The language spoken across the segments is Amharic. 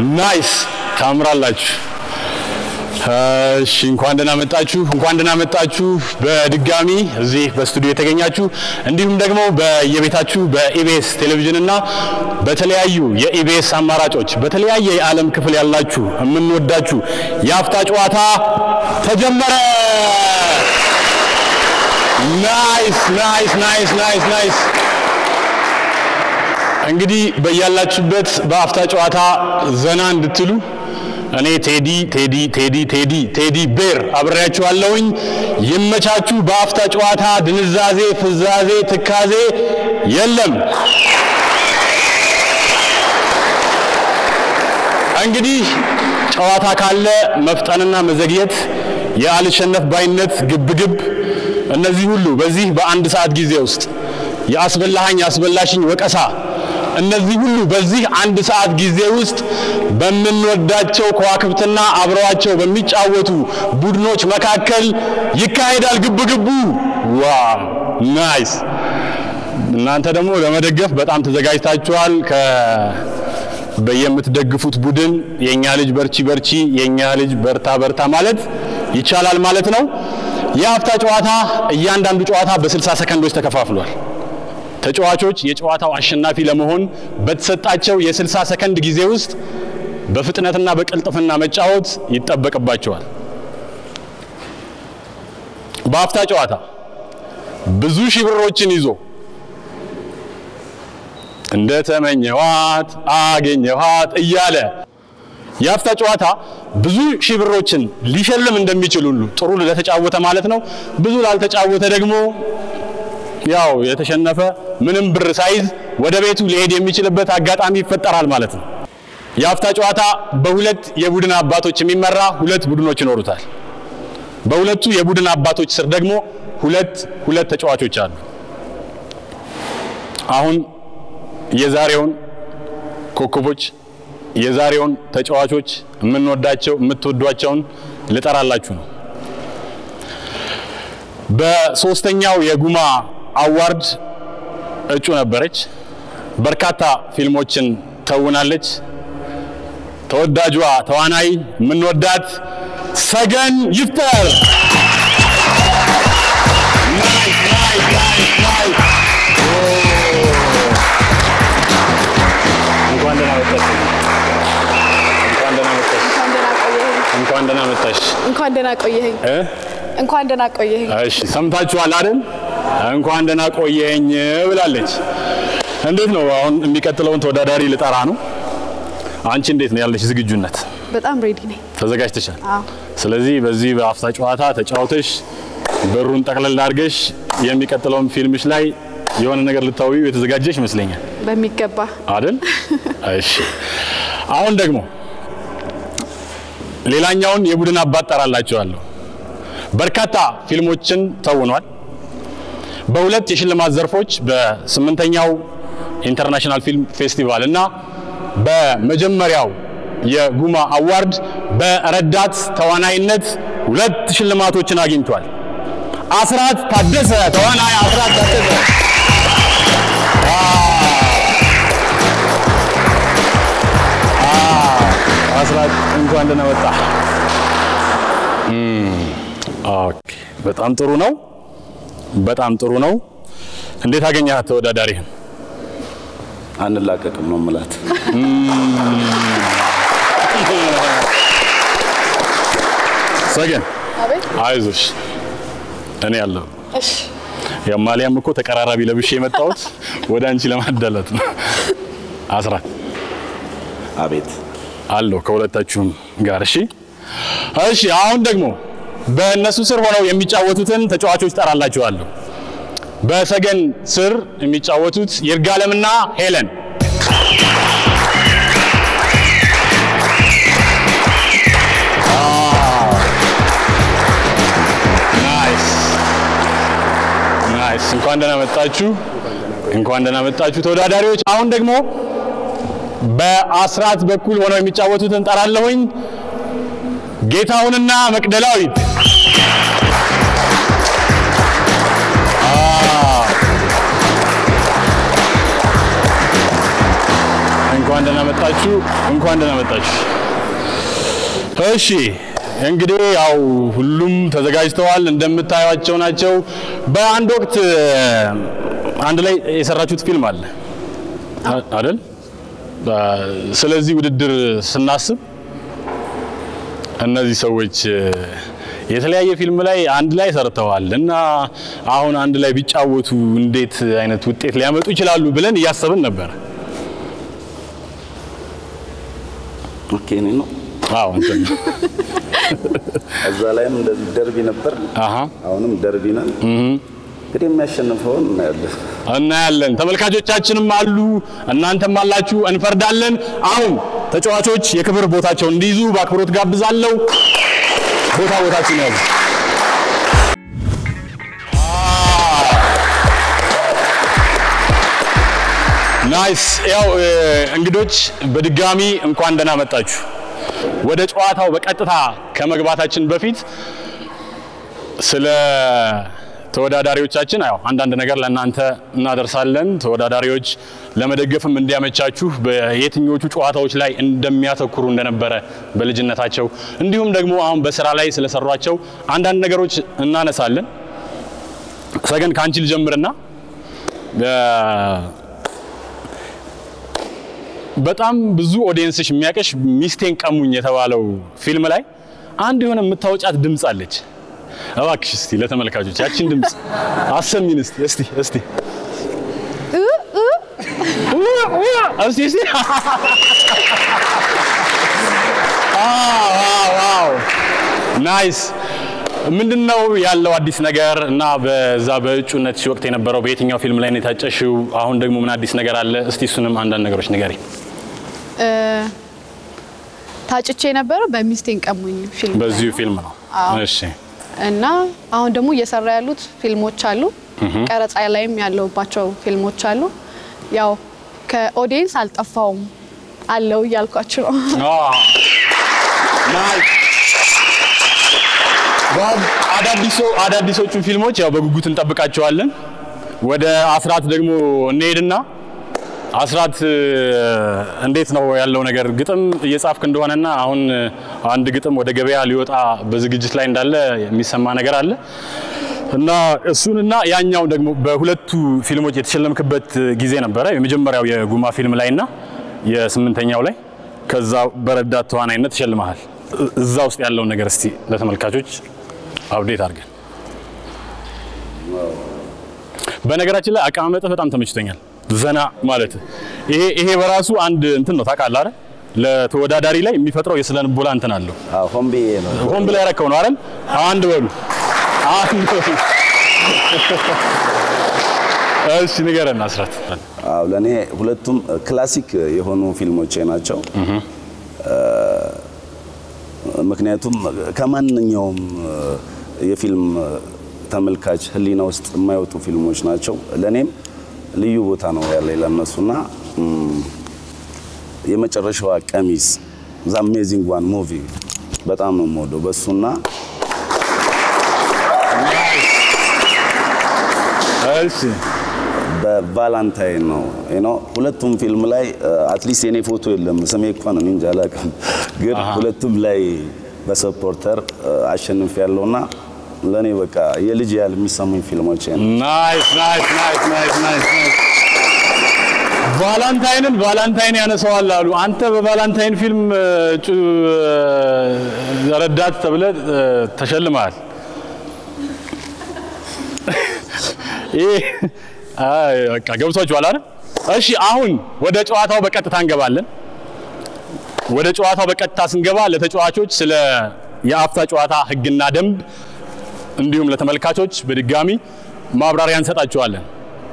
ናይስ ታምራላችሁ። እሺ እንኳን ደህና መጣችሁ፣ እንኳን ደህና መጣችሁ በድጋሚ እዚህ በስቱዲዮ የተገኛችሁ እንዲሁም ደግሞ በየቤታችሁ በኢቢኤስ ቴሌቪዥን እና በተለያዩ የኢቢኤስ አማራጮች በተለያየ የዓለም ክፍል ያላችሁ የምንወዳችሁ የአፍታ ጨዋታ ተጀመረ። ናይስ ናይስ ናይስ ናይስ ናይስ። እንግዲህ በያላችሁበት በአፍታ ጨዋታ ዘና እንድትሉ እኔ ቴዲ ቴዲ ቴዲ ቴዲ ቴዲ ቤር አብሬያችኋለሁኝ። ይመቻችሁ። በአፍታ ጨዋታ ድንዛዜ፣ ፍዛዜ፣ ትካዜ የለም። እንግዲህ ጨዋታ ካለ መፍጠንና መዘግየት፣ የአልሸነፍ ባይነት፣ ግብግብ እነዚህ ሁሉ በዚህ በአንድ ሰዓት ጊዜ ውስጥ የአስበላሃኝ አስበላሽኝ ወቀሳ እነዚህ ሁሉ በዚህ አንድ ሰዓት ጊዜ ውስጥ በምንወዳቸው ከዋክብትና አብረዋቸው በሚጫወቱ ቡድኖች መካከል ይካሄዳል ግብግቡ። ዋው ናይስ! እናንተ ደግሞ ለመደገፍ በጣም ተዘጋጅታችኋል። ከ በየምትደግፉት ቡድን የኛ ልጅ በርቺ በርቺ፣ የኛ ልጅ በርታ በርታ ማለት ይቻላል ማለት ነው። የአፍታ ጨዋታ እያንዳንዱ ጨዋታ በ60 ሰከንዶች ተከፋፍሏል። ተጫዋቾች የጨዋታው አሸናፊ ለመሆን በተሰጣቸው የ60 ሰከንድ ጊዜ ውስጥ በፍጥነትና በቅልጥፍና መጫወት ይጠበቅባቸዋል። በአፍታ ጨዋታ ብዙ ሺህ ብሮችን ይዞ እንደ ተመኘኋት አገኘኋት እያለ የአፍታ ጨዋታ ብዙ ሺህ ብሮችን ሊሸልም እንደሚችል ሁሉ ጥሩ ለተጫወተ ማለት ነው። ብዙ ላልተጫወተ ደግሞ ያው የተሸነፈ ምንም ብር ሳይዝ ወደ ቤቱ ሊሄድ የሚችልበት አጋጣሚ ይፈጠራል ማለት ነው። የአፍታ ጨዋታ በሁለት የቡድን አባቶች የሚመራ ሁለት ቡድኖች ይኖሩታል። በሁለቱ የቡድን አባቶች ስር ደግሞ ሁለት ሁለት ተጫዋቾች አሉ። አሁን የዛሬውን ኮከቦች የዛሬውን ተጫዋቾች የምንወዳቸው የምትወዷቸውን ልጠራላችሁ ነው። በሶስተኛው የጉማ አዋርድ እጩ ነበረች። በርካታ ፊልሞችን ተውናለች። ተወዳጇ ተዋናይ የምንወዳት ሰገን ይፍጠር ናይስ ናይስ ናይስ ናይስ እንኳን ደህና መጣሽ። እንኳን ደህና መጣሽ። እንኳን ደህና መጣሽ። እንኳን ደህና ቆየኸኝ። እ እንኳን ደህና ቆየኸኝ። እሺ ሰምታችኋል አይደል? እንኳን ደህና ቆየኝ ብላለች። እንዴት ነው አሁን የሚቀጥለውን ተወዳዳሪ ልጠራ ነው። አንቺ እንዴት ነው ያለሽ ዝግጁነት? በጣም ሬዲ ነኝ። ተዘጋጅተሻል? አዎ ስለዚህ በዚህ በአፍታ ጨዋታ ተጫውተሽ ብሩን ጠቅለል አድርገሽ የሚቀጥለውን ፊልምሽ ላይ የሆነ ነገር ልታዊው የተዘጋጀሽ ይመስለኛል በሚገባ አይደል? እሺ አሁን ደግሞ ሌላኛውን የቡድን አባት ጠራላችኋለሁ። በርካታ ፊልሞችን ተውኗል። በሁለት የሽልማት ዘርፎች በስምንተኛው ኢንተርናሽናል ፊልም ፌስቲቫል እና በመጀመሪያው የጉማ አዋርድ በረዳት ተዋናይነት ሁለት ሽልማቶችን አግኝቷል። አስራት ታደሰ ተዋናይ አስራት ታደሰ አስራት እንኳን ደህና መጣ። ኦኬ፣ በጣም ጥሩ ነው። በጣም ጥሩ ነው። እንዴት አገኘሃት ተወዳዳሪህን? አንላቀቅም ነው ምላት። ሰገን አቤት። አይዞሽ፣ እኔ ያለሁ እሺ የማሊያም እኮ ተቀራራቢ ለብሼ የመጣሁት ወደ አንቺ ለማዳላት ነው። አስራት አቤት አለው ከሁለታችሁም ጋር እሺ። እሺ አሁን ደግሞ በእነሱ ስር ሆነው የሚጫወቱትን ተጫዋቾች ጠራላችኋለሁ። በሰገን ስር የሚጫወቱት ይርጋለምና ሄለን ናይስ ናይስ። እንኳን ደህና መጣችሁ፣ እንኳን ደህና መጣችሁ ተወዳዳሪዎች። አሁን ደግሞ በአስራት በኩል ሆነው የሚጫወቱትን ጠራለሁኝ። ጌታሁንና መቅደላዊት እንኳን ደህና መጣችሁ፣ እንኳን ደህና መጣችሁ። እሺ እንግዲህ ያው ሁሉም ተዘጋጅተዋል፣ እንደምታዩቸው ናቸው። በአንድ ወቅት አንድ ላይ የሰራችሁት ፊልም አለ አይደል? ስለዚህ ውድድር ስናስብ እነዚህ ሰዎች የተለያየ ፊልም ላይ አንድ ላይ ሰርተዋል እና አሁን አንድ ላይ ቢጫወቱ እንዴት አይነት ውጤት ሊያመጡ ይችላሉ ብለን እያሰብን ነበር። ኦኬ እኔ ነው አዎ እንትን እዛ ላይም እንደዚህ ደርቢ ነበር። አሃ አሁንም ደርቢ ነን። እንግዲህ የሚያሸንፈውን እናያለን። እናያለን። ተመልካቾቻችንም አሉ፣ እናንተም አላችሁ። እንፈርዳለን። አሁን ተጫዋቾች የክብር ቦታቸውን እንዲይዙ በአክብሮት ጋብዛለሁ። ቦታ ቦታችን ያዙ። ናይስ። ያው እ፣ እንግዶች በድጋሚ እንኳን ደህና መጣችሁ። ወደ ጨዋታው በቀጥታ ከመግባታችን በፊት ስለ ተወዳዳሪዎቻችን ያው አንዳንድ ነገር ለእናንተ እናደርሳለን። ተወዳዳሪዎች ለመደገፍም እንዲያመቻችሁ በየትኞቹ ጨዋታዎች ላይ እንደሚያተኩሩ እንደነበረ በልጅነታቸው እንዲሁም ደግሞ አሁን በስራ ላይ ስለሰሯቸው አንዳንድ ነገሮች እናነሳለን። ሰገን ከአንቺ ልጀምርና በ- በጣም ብዙ ኦዲየንስሽ የሚያቀሽ ሚስቴን ቀሙኝ የተባለው ፊልም ላይ አንድ የሆነ የምታወጫት ድምፅ አለች። እባክሽ እስቲ ለተመልካቾች ያችን ድምፅ አሰሚን እስቲ እስቲ እስቲ እስቲ እስቲ ዋው ናይስ ምንድን ነው ያለው አዲስ ነገር እና በዛ በእጩነት ወቅት የነበረው በየትኛው ፊልም ላይ ነው የታጨሽው? አሁን ደግሞ ምን አዲስ ነገር አለ? እስቲ እሱንም አንዳንድ ነገሮች ንገሪ። እ፣ ታጭቼ የነበረው በሚስቴን ቀሙኝ ፊልም በዚሁ ፊልም ነው። አዎ። እሺ እና አሁን ደግሞ እየሰራ ያሉት ፊልሞች አሉ። ቀረጻ ላይም ያለውባቸው ፊልሞች አሉ። ያው ከኦዲየንስ አልጠፋውም አለው እያልኳችሁ ነው። ናይስ አዳዲሶ አዳዲሶቹን ፊልሞች ያው በጉጉት እንጠብቃቸዋለን። ወደ አስራት ደግሞ እንሄድና አስራት እ፣ እንዴት ነው ያለው ነገር? ግጥም እየጻፍክ እንደሆነና አሁን እ፣ አንድ ግጥም ወደ ገበያ ሊወጣ በዝግጅት ላይ እንዳለ የሚሰማ ነገር አለ እና እሱንና ያኛው ደግሞ በሁለቱ ፊልሞች የተሸለምክበት ጊዜ ነበረ። የመጀመሪያው የጉማ ፊልም ላይና የስምንተኛው ላይ ከዛ በረዳት ተዋናይነት ተሸልመሃል። እ- እዛ ውስጥ ያለውን ነገር እስቲ ለተመልካቾች አብዴት አድርገን። በነገራችን ላይ አቀማመጥህ በጣም ተመችቶኛል። ዘና ማለት ይሄ ይሄ በራሱ አንድ እንትን ነው ታውቃለህ አይደል? ለተወዳዳሪ ላይ የሚፈጥረው የስነ ልቦና እንትን አለው። አዎ ሆን ብዬ ነው። ሆን ብለህ ያረከው ነው አይደል? አንድ በሉ አንድ በሉ። እሺ ንገረን አስራት። አዎ ለእኔ ሁለቱም ክላሲክ የሆኑ ፊልሞቼ ናቸው። ምክንያቱም ከማንኛውም የፊልም ተመልካች ሕሊና ውስጥ የማይወጡ ፊልሞች ናቸው። ለእኔም ልዩ ቦታ ነው ያለኝ ለእነሱና እም፣ የመጨረሻዋ ቀሚስ ዛ አሜዚንግ ዋን ሙቪ በጣም ነው የምወደው በእሱና እሺ በቫላንታይን ነው ነው ሁለቱም ፊልም ላይ አትሊስት የኔ ፎቶ የለም ስሜ እንኳን እኔ እንጃ አላውቅም፣ ግን ሁለቱም ላይ በሰፖርተር አሸንፍ ያለውና ለእኔ በቃ የልጅ ያህል የሚሰሙኝ ፊልሞች ነው። ናይስ ናይስ ናይስ ናይስ ናይስ ናይስ። ቫላንታይንን ቫላንታይን ያነሰዋል አሉ። አንተ በቫላንታይን ፊልም እ፣ እጩ እ፣ ረዳት ተብለህ እ፣ ተሸልመሃል። ይህ አይ በቃ ገብቷችኋል አይደል? እሺ አሁን ወደ ጨዋታው በቀጥታ እንገባለን። ወደ ጨዋታው በቀጥታ ስንገባ ለተጫዋቾች ስለ የአፍታ ጨዋታ ሕግና ደንብ እንዲሁም ለተመልካቾች በድጋሚ ማብራሪያ እንሰጣቸዋለን።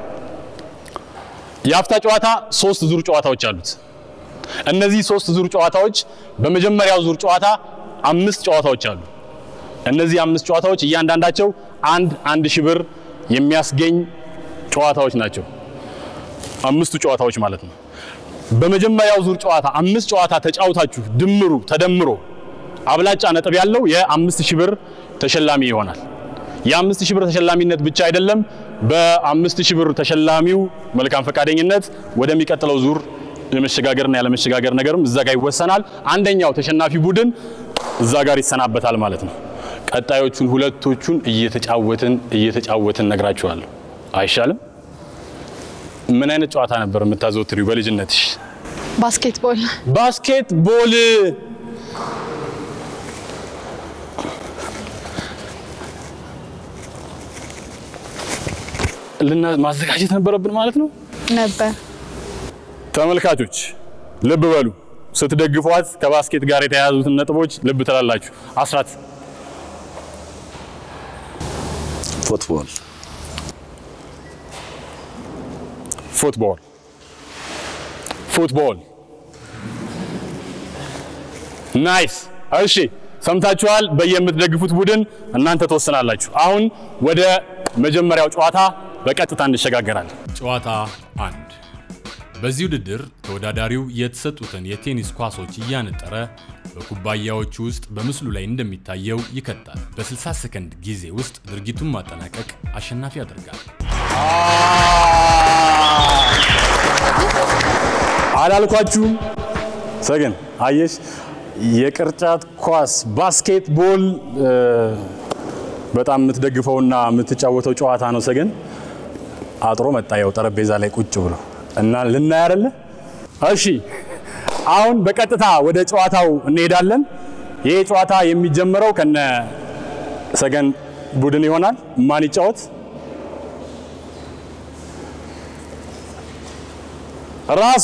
የአፍታ ጨዋታ ሶስት ዙር ጨዋታዎች አሉት። እነዚህ ሶስት ዙር ጨዋታዎች በመጀመሪያው ዙር ጨዋታ አምስት ጨዋታዎች አሉ። እነዚህ አምስት ጨዋታዎች እያንዳንዳቸው አንድ አንድ ሺህ ብር የሚያስገኝ ጨዋታዎች ናቸው። አምስቱ ጨዋታዎች ማለት ነው። በመጀመሪያው ዙር ጨዋታ አምስት ጨዋታ ተጫውታችሁ ድምሩ ተደምሮ አብላጫ ነጥብ ያለው የአምስት ሺህ ብር ተሸላሚ ይሆናል። የአምስት ሺህ ብር ተሸላሚነት ብቻ አይደለም። በአምስት ሺህ ብር ተሸላሚው መልካም ፈቃደኝነት ወደሚቀጥለው ዙር የመሸጋገርና ያለመሸጋገር ነገርም እዛ ጋር ይወሰናል። አንደኛው ተሸናፊ ቡድን እዛ ጋር ይሰናበታል ማለት ነው። ቀጣዮቹን ሁለቶቹን እየተጫወትን እየተጫወትን ነግራችኋለሁ። አይሻልም? ምን አይነት ጨዋታ ነበር የምታዘወትሪው በልጅነትሽ? ባስኬትቦል ባስኬት ቦል። ልና ማዘጋጀት ነበረብን ማለት ነው። ነበር። ተመልካቾች ልብ በሉ። ስትደግፏት ከባስኬት ጋር የተያያዙትን ነጥቦች ልብ ትላላችሁ። አስራት ፉትቦል ፉትቦል ፉትቦል ናይስ። እሺ ሰምታችኋል። በየምትደግፉት ቡድን እናንተ ትወስናላችሁ። አሁን ወደ መጀመሪያው ጨዋታ በቀጥታ እንሸጋገራለን። ጨዋታ አንድ በዚህ ውድድር ተወዳዳሪው የተሰጡትን የቴኒስ ኳሶች እያነጠረ በኩባያዎቹ ውስጥ በምስሉ ላይ እንደሚታየው ይከታል። በ60 ሰከንድ ጊዜ ውስጥ ድርጊቱን ማጠናቀቅ አሸናፊ ያደርጋል። አላልኳችሁም? ሰገን አየሽ፣ የቅርጫት ኳስ ባስኬትቦል እ፣ በጣም የምትደግፈውና የምትጫወተው ጨዋታ ነው። ሰገን አጥሮ መጣ፣ ያው ጠረጴዛ ላይ ቁጭ ብሎ እና ልናይ አይደለ? እሺ፣ አሁን በቀጥታ ወደ ጨዋታው እንሄዳለን። ይሄ ጨዋታ የሚጀምረው ከነ ሰገን ቡድን ይሆናል። ማን ይጫወት? ራሷ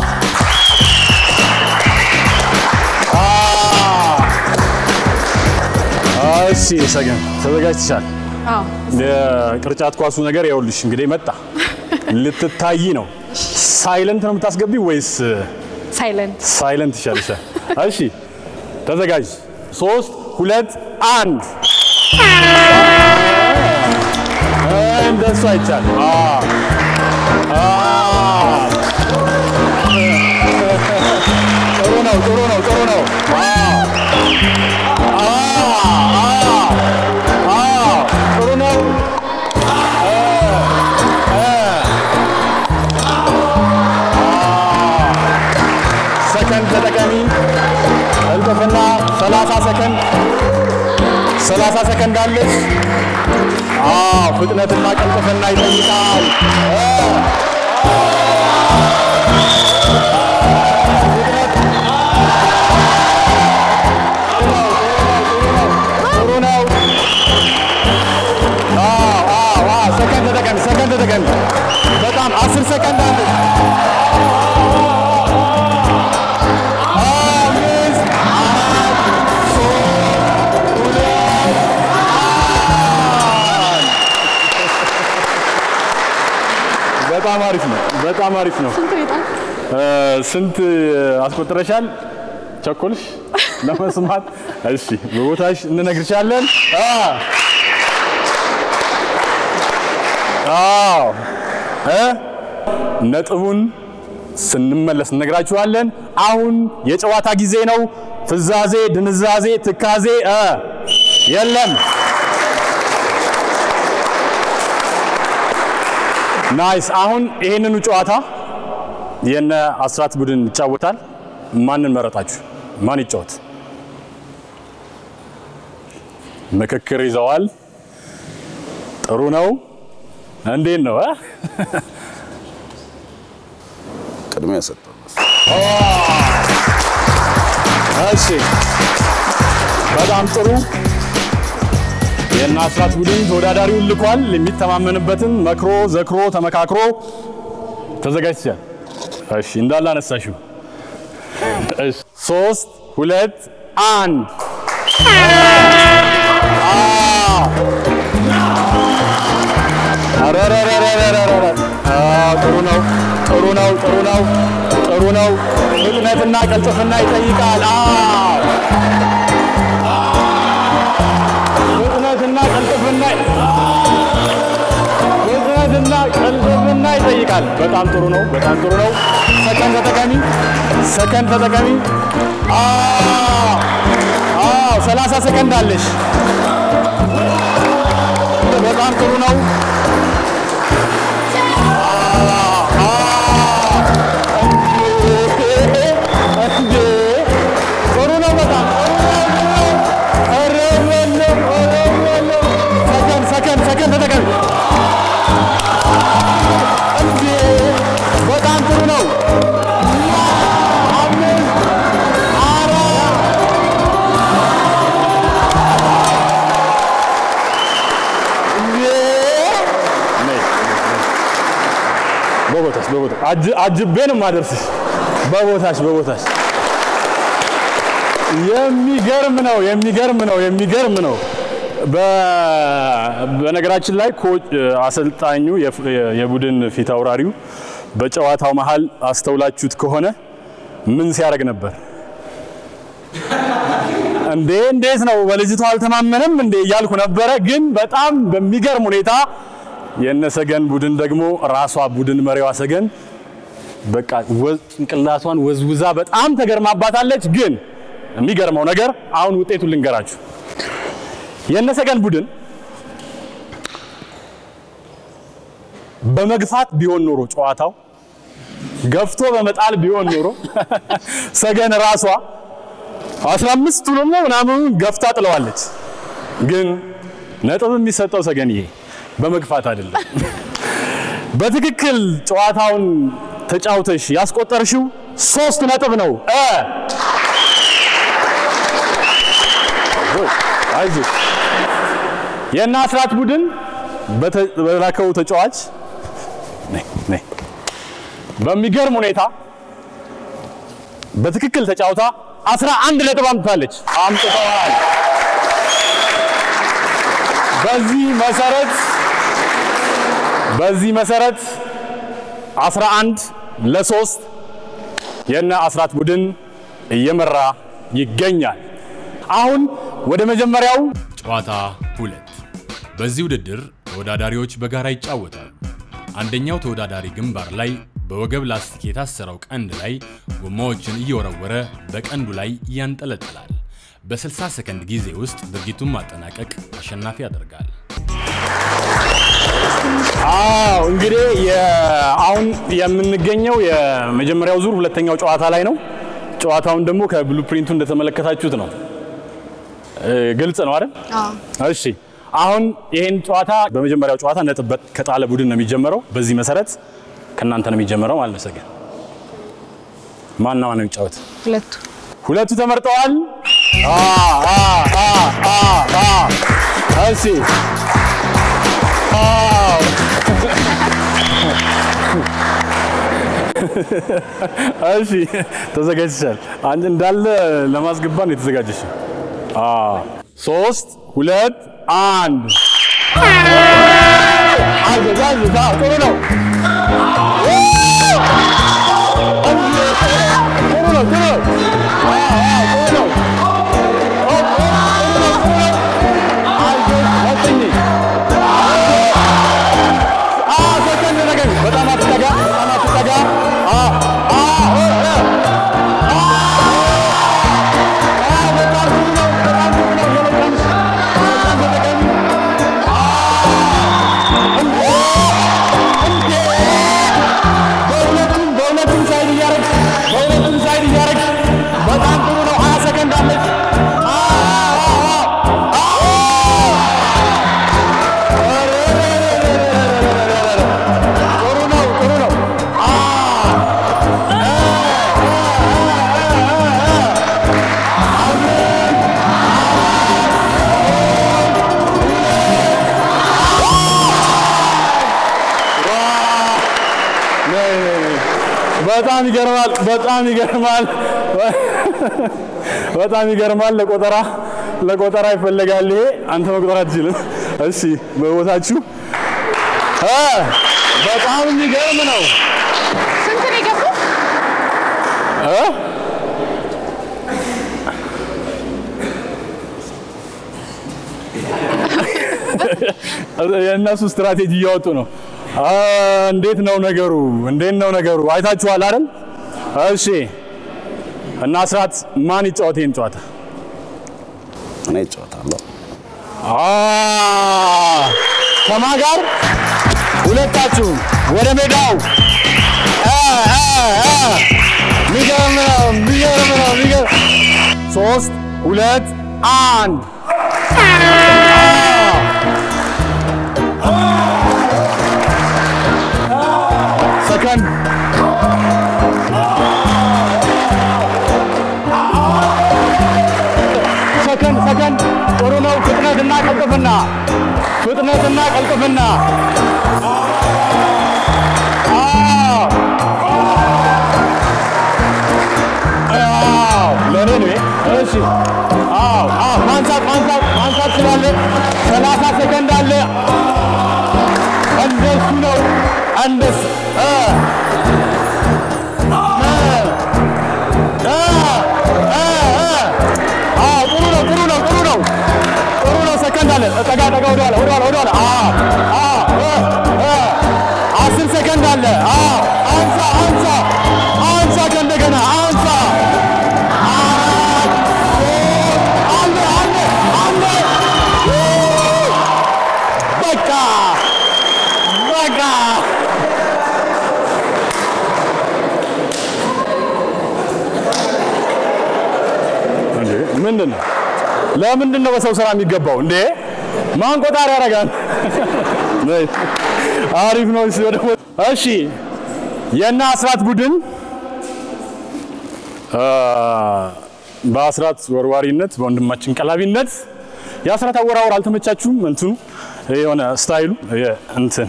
እሺ፣ ሰገን ተዘጋጅተሻል? አዎ የቅርጫት ኳሱ ነገር ይኸውልሽ እንግዲህ መጣ። ልትታይ ነው። ሳይለንት ነው የምታስገቢ ወይስ ሳይለንት ሳይለንት ይሻልሻል? እሺ ተዘጋጅ። ሶስት ሁለት አንድ። እንደሱ አይቻልም። አዎ አዎ። ጥሩ ነው፣ ጥሩ ነው፣ ጥሩ ነው። አዎ አዎ አዎ፣ ጥሩ ነው። ሰከንድ ተጠቀሚ። እልጥፍና 30 ሰከንድ 30 ሰከንድ አለች። አዎ ፍጥነትና ቅልጥፍና ይጠይቃል። ጥሩ ነው። አዎ አዎ አዎ፣ ሰከንድ ተጠቀሚ፣ ሰከንድ ተጠቀሚ። በጣም 10 ሰከንድ አለች። አምስት አራት ሶስት ሁለት አንድ። በጣም አሪፍ ነው። በጣም አሪፍ ነው። ስንት ቤጣ እ፣ ስንት አስቆጥረሻል? ቸኮልሽ ለመስማት? እሺ በቦታሽ እንነግርሻለን። አ አዎ እ ነጥቡን ስንመለስ እነግራችኋለን። አሁን የጨዋታ ጊዜ ነው። ፍዛዜ፣ ድንዛዜ፣ ትካዜ እ የለም። ናይስ። አሁን ይሄንኑ ጨዋታ የነ አስራት ቡድን ይጫወታል። ማንን መረጣችሁ? ማን ይጫወት? ምክክር ይዘዋል። ጥሩ ነው። እንዴት ነው እ? ቅድሚያ ሰጠው። እሺ በጣም ጥሩ። የእነ አስራት ቡድን ተወዳዳሪውን ልኳል። የሚተማመንበትን መክሮ ዘክሮ ተመካክሮ ተዘጋጅቷል። እሺ እንዳለ አነሳሽው። እሺ ሶስት ሁለት አንድ አረረረረረረረ አዎ፣ ጥሩ ነው፣ ጥሩ ነው፣ ጥሩ ነው፣ ጥሩ ነው። ፍጥነትና ቀልጥፍና ይጠይቃል። አዎ፣ ፍጥነትና ቀልጥፍና ፍጥነትና ቀልጥፍና ይጠይቃል። በጣም ጥሩ ነው፣ በጣም ጥሩ ነው። ሰከንድ ተጠቀሚ፣ ሰከንድ ተጠቀሚ። አዎ፣ አዎ፣ 30 ሰከንድ አለሽ። በጣም ጥሩ ነው። አጅ- አጅቤ ነው የማደርስሽ። በቦታሽ በቦታሽ። የሚገርም ነው የሚገርም ነው የሚገርም ነው። በ- በነገራችን ላይ ኮች አሰልጣኙ የፍ- የቡድን ፊት አውራሪው በጨዋታው መሀል አስተውላችሁት ከሆነ ምን ሲያደርግ ነበር? እንዴ እንዴት ነው በልጅቷ አልተማመነም እንዴ እያልኩ ነበረ። ግን በጣም በሚገርም ሁኔታ የነሰገን ቡድን ደግሞ ራሷ ቡድን መሪዋ ሰገን በቃ ወዝ- ጭንቅላቷን ወዝውዛ በጣም ተገርማባታለች። ግን የሚገርመው ነገር አሁን ውጤቱን ልንገራችሁ። የነሰገን ቡድን በመግፋት ቢሆን ኖሮ ጨዋታው ገፍቶ በመጣል ቢሆን ኖሮ ሰገን ራሷ 15 ቱንም ነው ምናምን ገፍታ ጥለዋለች። ግን ነጥብ የሚሰጠው ሰገንዬ በመግፋት አይደለም። በትክክል ጨዋታውን ተጫውተሽ ያስቆጠርሽው ሶስት ነጥብ ነው። እ አይዞሽ የእነ አስራት ቡድን በተ- በላከው ተጫዋች ነይ ነይ በሚገርም ሁኔታ በትክክል ተጫውታ አስራ አንድ ነጥብ አምጥታለች አምጥተዋል። በዚህ መሰረት በዚህ መሰረት 11 ለሶስት የነ አስራት ቡድን እየመራ ይገኛል። አሁን ወደ መጀመሪያው ጨዋታ ሁለት በዚህ ውድድር ተወዳዳሪዎች በጋራ ይጫወታሉ። አንደኛው ተወዳዳሪ ግንባር ላይ በወገብ ላስቲክ የታሰረው ቀንድ ላይ ጎማዎችን እየወረወረ በቀንዱ ላይ ያንጠለጥላል። በ60 ሰከንድ ጊዜ ውስጥ ድርጊቱን ማጠናቀቅ አሸናፊ ያደርጋል። አዎ እንግዲህ የ- አሁን የምንገኘው የመጀመሪያው ዙር ሁለተኛው ጨዋታ ላይ ነው። ጨዋታውን ደግሞ ከብሉፕሪንቱ እንደተመለከታችሁት ነው። እ፣ ግልጽ ነው አይደል? አዎ እሺ አሁን ይሄን ጨዋታ በመጀመሪያው ጨዋታ ነጥብ በ- ከጣለ ቡድን ነው የሚጀምረው። በዚህ መሰረት ከእናንተ ነው የሚጀምረው ማለት ነው። ሰገን ማና ማን ነው የሚጫወት? ሁለቱ ሁለቱ ተመርጠዋል። አ አ አ አ አ እሺ አዎ እሺ ተዘጋጅተሻል። አንድ እንዳለ ለማስገባት ነው የተዘጋጀሽ። አ ሶስት ሁለት አንድ አዘጋጅ ጥሩ ነው። ጥሩ ነው። ጥሩ ነው። ጥሩ ነው። በጣም አትጠጋ፣ በጣም አትጠጋ። አ አ በጣም ጥሩ ነው። በጣም ጥሩ ነው። የበጣም በጣም ተጠቀሚ። በሁለቱም በሁለቱም ሳይድ እያደረግሽ በሁለቱም ሳይድ እያደረግሽ በጣም ጥሩ ነው። ሀያ ሰከንድ አለች። አ አ አ ጥሩ ነው። ጥሩ ነው። አ ነይ፣ ነይ፣ ነይ። በጣም ይገርማል። በጣም ይገርማል። በጣም ይገርማል። ለቆጠራ ለቆጠራ ይፈለጋል። ይሄ አንተ መቁጠር አትችልም። እሺ በቦታችሁ እ በጣም የሚገርም ነው ስንት ነው የገቡት? እ የእነሱ ስትራቴጂ እያወጡ ነው። አ፣ እንዴት ነው ነገሩ? እንዴት ነው ነገሩ? አይታችኋል አይደል? እሺ እና አስራት ማን ይጫወት ይሄን ጨዋታ? እኔ እጫወታለሁ። አ፣ ከማን ጋር? ሁለታችሁም ወደ ሜዳው አ፣ አ፣ አ። የሚገርም ነው፣ የሚገርም ነው፣ የሚገርም ሶስት ሁለት አንድ ሰከንድ ሰከንድ ሰከንድ ጥሩ ነው። ፍጥነትና ቀልጥፍና ፍጥነትና ቀልጥፍና አ የኔ ነው። እሺ፣ አዎ፣ አዎ፣ ማንሳት ማንሳት ማንሳት ስላለ ሰላሳ ሰከንድ አለ። እንደሱ ነው። እንደሱ እ እ እ እ አዎ፣ ጥሩ ነው፣ ጥሩ ነው፣ ጥሩ ነው፣ ጥሩ ነው። ሰከንድ አለ። ጠጋ ጠጋ፣ ወደኋላ ወደኋላ ወደኋላ። አዎ፣ አዎ፣ እ እ አስር ሰከንድ አለ። አዎ፣ አንሳ አንሳ አንሳ፣ ከእንደገና አንሳ። አራት ሶስት አለ አለ አለ በቃ በቃ እንዴ ምንድን ነው? ለምንድን ነው በሰው ስራ የሚገባው እንዴ? ማን ቆጣሪ ያደርጋል? አሪፍ ነው። እሺ ወደ እሺ የእነ አስራት ቡድን አ፣ በአስራት ወርዋሪነት በወንድማችን ቀላቢነት የአስራት አወራወር አልተመቻችሁም? እንትኑ የሆነ ስታይሉ የ- እንትን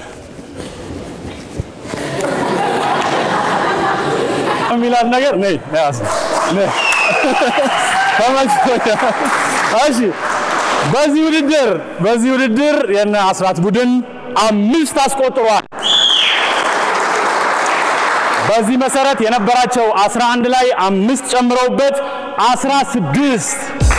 የሚላት ነገር ነይ ነይ አስራት፣ ነይ ተመችቶኛል። እሺ በዚህ ውድድር በዚህ ውድድር የነ አስራት ቡድን አምስት አስቆጥሯል። በዚህ መሰረት የነበራቸው 11 ላይ አምስት ጨምረውበት 16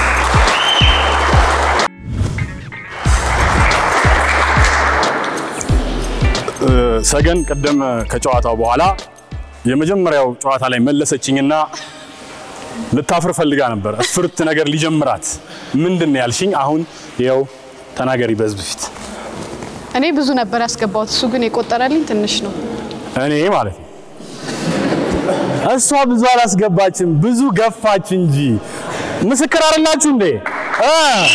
እ፣ ሰገን ቅድም ከጨዋታው በኋላ የመጀመሪያው ጨዋታ ላይ መለሰችኝና ልታፍር ፈልጋ ነበር። እፍርት ነገር ሊጀምራት ምንድን ነው ያልሽኝ? አሁን ይኸው ተናገሪ በህዝብ ፊት። እኔ ብዙ ነበር ያስገባሁት፣ እሱ ግን የቆጠረልኝ ትንሽ ነው። እኔ ማለት ነው እሷ ብዙ አላስገባችም፣ ብዙ ገፋች እንጂ። ምስክር አይደላችሁ እንዴ? እ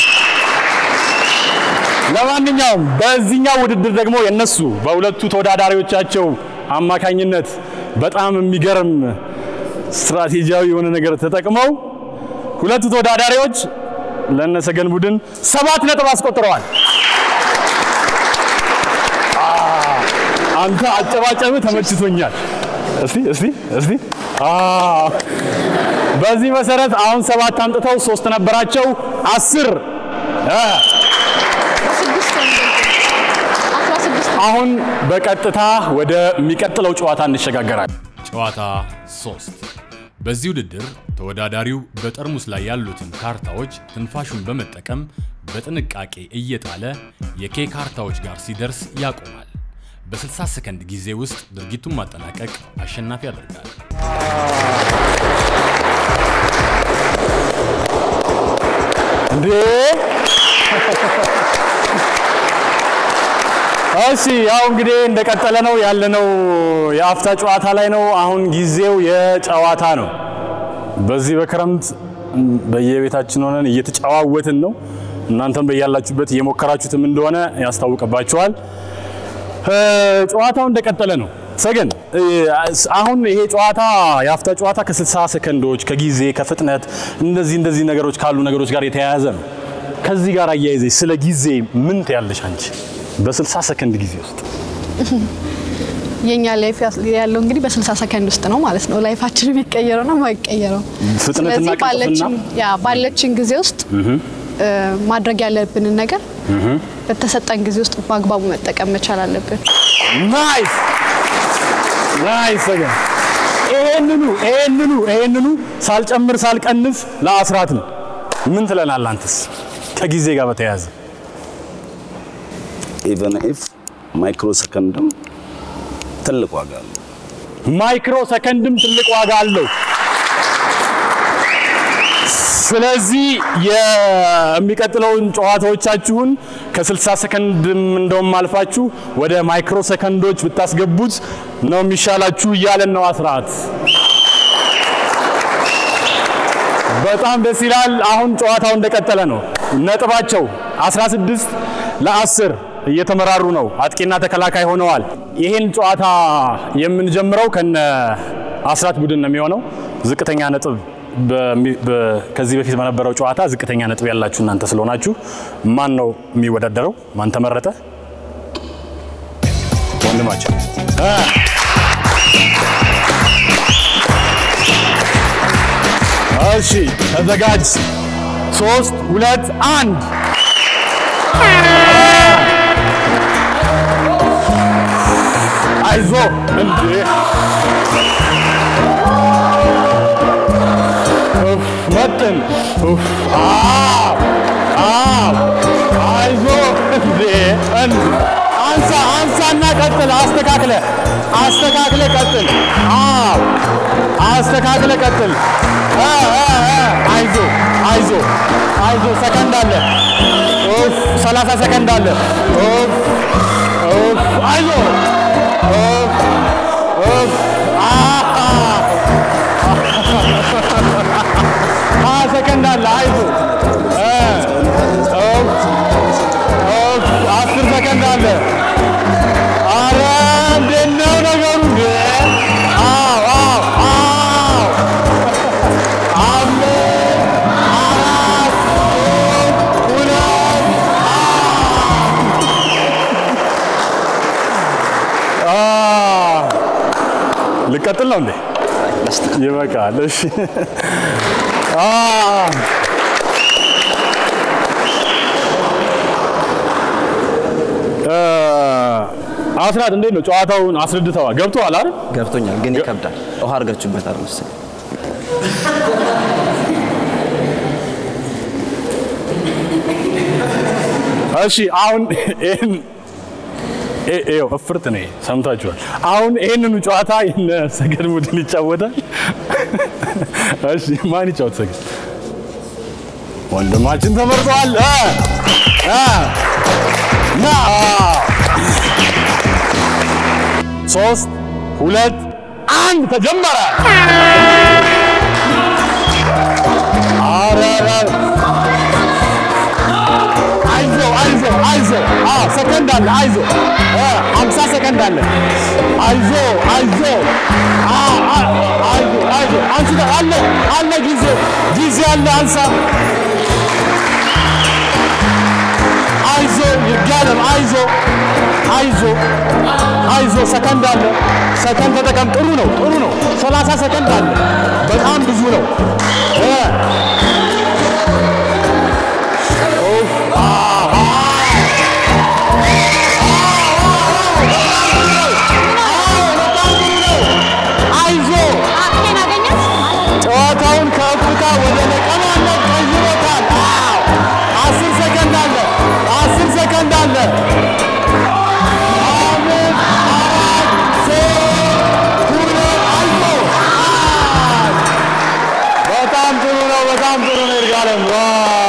ለማንኛውም በዚህኛው ውድድር ደግሞ የነሱ በሁለቱ ተወዳዳሪዎቻቸው አማካኝነት በጣም የሚገርም ስትራቴጂያዊ የሆነ ነገር ተጠቅመው ሁለቱ ተወዳዳሪዎች ለነሰገን ቡድን ሰባት ነጥብ አስቆጥረዋል። አንተ አጨባጨብ ተመችቶኛል። እስቲ እስቲ እስቲ አ በዚህ መሰረት አሁን ሰባት አምጥተው ሶስት ነበራቸው አስር እ ስድስት ነው የሚበልጠው። አስራ ስድስት አሁን በቀጥታ ወደሚቀጥለው ጨዋታ እንሸጋገራለን። ጨዋታ 3 በዚህ ውድድር ተወዳዳሪው በጠርሙስ ላይ ያሉትን ካርታዎች ትንፋሹን በመጠቀም በጥንቃቄ እየጣለ የኬ ካርታዎች ጋር ሲደርስ ያቆማል። በ60 ሰከንድ ጊዜ ውስጥ ድርጊቱን ማጠናቀቅ አሸናፊ ያደርጋል። እንዴ እሺ ያው እንግዲህ እንደቀጠለ ነው ያለነው። የአፍታ ጨዋታ ላይ ነው። አሁን ጊዜው የጨዋታ ነው። በዚህ በክረምት በየቤታችን ሆነን እየተጨዋወትን ነው። እናንተም በያላችሁበት እየሞከራችሁትም እንደሆነ ያስታውቅባችኋል። እ፣ ጨዋታው እንደቀጠለ ነው። ሰገን እ፣ አሁን ይሄ ጨዋታ የአፍታ ጨዋታ ከ60 ሰከንዶች ከጊዜ ከፍጥነት እንደዚህ እንደዚህ ነገሮች ካሉ ነገሮች ጋር የተያያዘ ነው። ከዚህ ጋር አያይዘሽ ስለ ጊዜ ምን ትያለሽ አንቺ? በ60 ሰከንድ ጊዜ ውስጥ የኛ ላይፍ ያለው እንግዲህ በ60 ሰከንድ ውስጥ ነው ማለት ነው። ላይፋችን የሚቀየረው ነው የማይቀየረው። ፍጥነትና ስለዚህ ቅልጥፍና ባለችን ያ ባለችን ጊዜ ውስጥ እ፣ ማድረግ ያለብንን ነገር በተሰጠን ጊዜ ውስጥ በአግባቡ መጠቀም መቻል አለብን። ናይስ ናይስ ሰገን ይሄንኑ ይሄንኑ ይሄንኑ ሳልጨምር ሳልቀንስ ለአስራት ነው። ምን ትለናል አንተስ ከጊዜ ጋር በተያያዘ? ኢቨን ኢፍ ማይክሮ ሰከንድም ትልቅ ዋጋ አለው። ማይክሮ ሰከንድም ትልቅ ዋጋ አለው። ስለዚህ የሚቀጥለውን ጨዋታዎቻችሁን ከ60 ሰከንድም እንደውም አልፋችሁ ወደ ማይክሮ ሰከንዶች ብታስገቡት ነው የሚሻላችሁ እያለን ነው አስራት። በጣም ደስ ይላል። አሁን ጨዋታው እንደቀጠለ ነው። ነጥባቸው 16 ለ10 እየተመራሩ ነው። አጥቂና ተከላካይ ሆነዋል። ይህን ጨዋታ የምንጀምረው ከነ አስራት ቡድን ነው የሚሆነው። ዝቅተኛ ነጥብ በሚ- በ- ከዚህ በፊት በነበረው ጨዋታ ዝቅተኛ ነጥብ ያላችሁ እናንተ ስለሆናችሁ ማን ነው የሚወዳደረው? ማን ተመረጠ? ወንድማችን እ እሺ ተዘጋጅ። ሶስት ሁለት አንድ አይዞ እንዴ ኡፍ መጥን ኡፍ አዎ አዎ አይዞ እንዴ እንዴ አንሳ አንሳና ቀጥል አስተካክለ አስተካክለ ቀጥል አዎ አስተካክለ ቀጥል እ እ እ አይዞ አይዞ አይዞ ሰከንድ አለ ኡፍ 30 ሰከንድ አለ ኡፍ ኡፍ አይዞ ኡፍ ኡፍ አሃ ሀያ ሰከንድ አለ አይዞ እ ኡፍ ኡፍ አስር ሰከንድ አለ አረ እንዴት ነው ነገሩ እንዴ አዎ አዎ አዎ አምስት አራት ሶስት ሁለት አ ልቀጥል ነው እንዴ ይበቃል እሺ አ እ አስራት እንዴት ነው ጨዋታውን አስረድተዋል ገብቶሃል አይደል ገብቶኛል፣ ግን ይከብዳል። ውሃ አድርጋችሁበታል መሰለኝ። እሺ አሁን ይሄን እ- ይኸው እፍርት ነው ይሄ፣ ሰምታችኋል። አሁን ይሄንኑ ጨዋታ የነ ሰገድ ቡድን ይጫወታል። እሺ ማን ይጫወት? ሰገድ ወንድማችን ተመርጧል። እ እ ና ሶስት ሁለት አንድ ተጀመረ። ኧረ ኧረ አይዞ አይዞ አይዞ አዎ ሰከንድ አለ አይዞ እ 50 ሰከንድ አለ አይዞ አይዞ አዎ አ- አይዞ አይዞ አንቺ አለ አለ ጊዜ ጊዜ አለ አንሳ አይዞ ይጋለም አይዞ አይዞ አይዞ ሰከንድ አለ ሰከንድ ተጠቀም ጥሩ ነው ጥሩ ነው 30 ሰከንድ አለ በጣም ብዙ ነው እ ኡፍ አሃ አይዞ ጨዋታውን ከእፍታ ወደ ነቀማነት ቀይሮታል። አዎ አስር ሰከንድ አለ፣ አስር ሰከንድ አለ። አምስት አራት ሶስት ሁለት አይዞ አንድ። በጣም ጥሩ ነው፣ በጣም ጥሩ ነው። ይርጋለም ዋ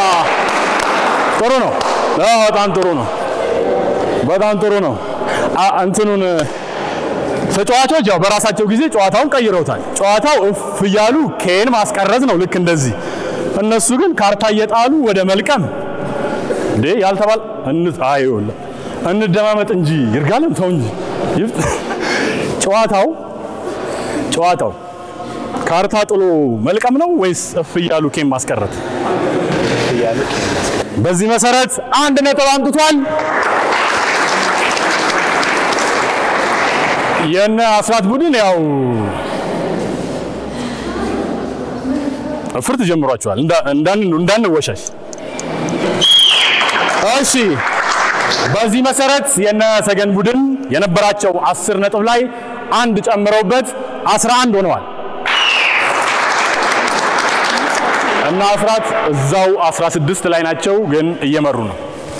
ጥሩ ነው። አዎ በጣም ጥሩ ነው። በጣም ጥሩ ነው። አ- እንትኑን ተጫዋቾች ያው በራሳቸው ጊዜ ጨዋታውን ቀይረውታል። ጨዋታው እፍ እያሉ ኬን ማስቀረት ነው ልክ እንደዚህ። እነሱ ግን ካርታ እየጣሉ ወደ መልቀም እንዴ ያልተባል እንት አይውል እንደማመጥ እንጂ ይርጋለም ተው እንጂ ይፍ- ጨዋታው ጨዋታው ካርታ ጥሎ መልቀም ነው ወይስ እፍ እያሉ ኬን ማስቀረት? በዚህ መሰረት አንድ ነጥብ አምጥቷል። የነ አስራት ቡድን ያው እፍርት ጀምሯቸዋል። እንዳ- እንዳን- እንዳንወሻሽ። እሺ፣ በዚህ መሰረት የነ ሰገን ቡድን የነበራቸው አስር ነጥብ ላይ አንድ ጨምረውበት 11 ሆነዋል እና አስራት እዛው 16 ላይ ናቸው፣ ግን እየመሩ ነው።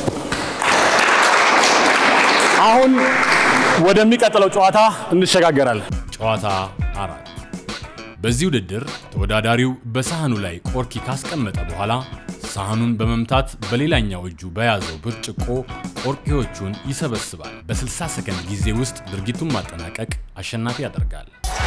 አሁን ወደሚቀጥለው ጨዋታ እንሸጋገራለን። ጨዋታ አራት በዚህ ውድድር ተወዳዳሪው በሳህኑ ላይ ቆርኪ ካስቀመጠ በኋላ ሳህኑን በመምታት በሌላኛው እጁ በያዘው ብርጭቆ ቆርኪዎቹን ይሰበስባል። በ60 ሰከንድ ጊዜ ውስጥ ድርጊቱን ማጠናቀቅ አሸናፊ ያደርጋል።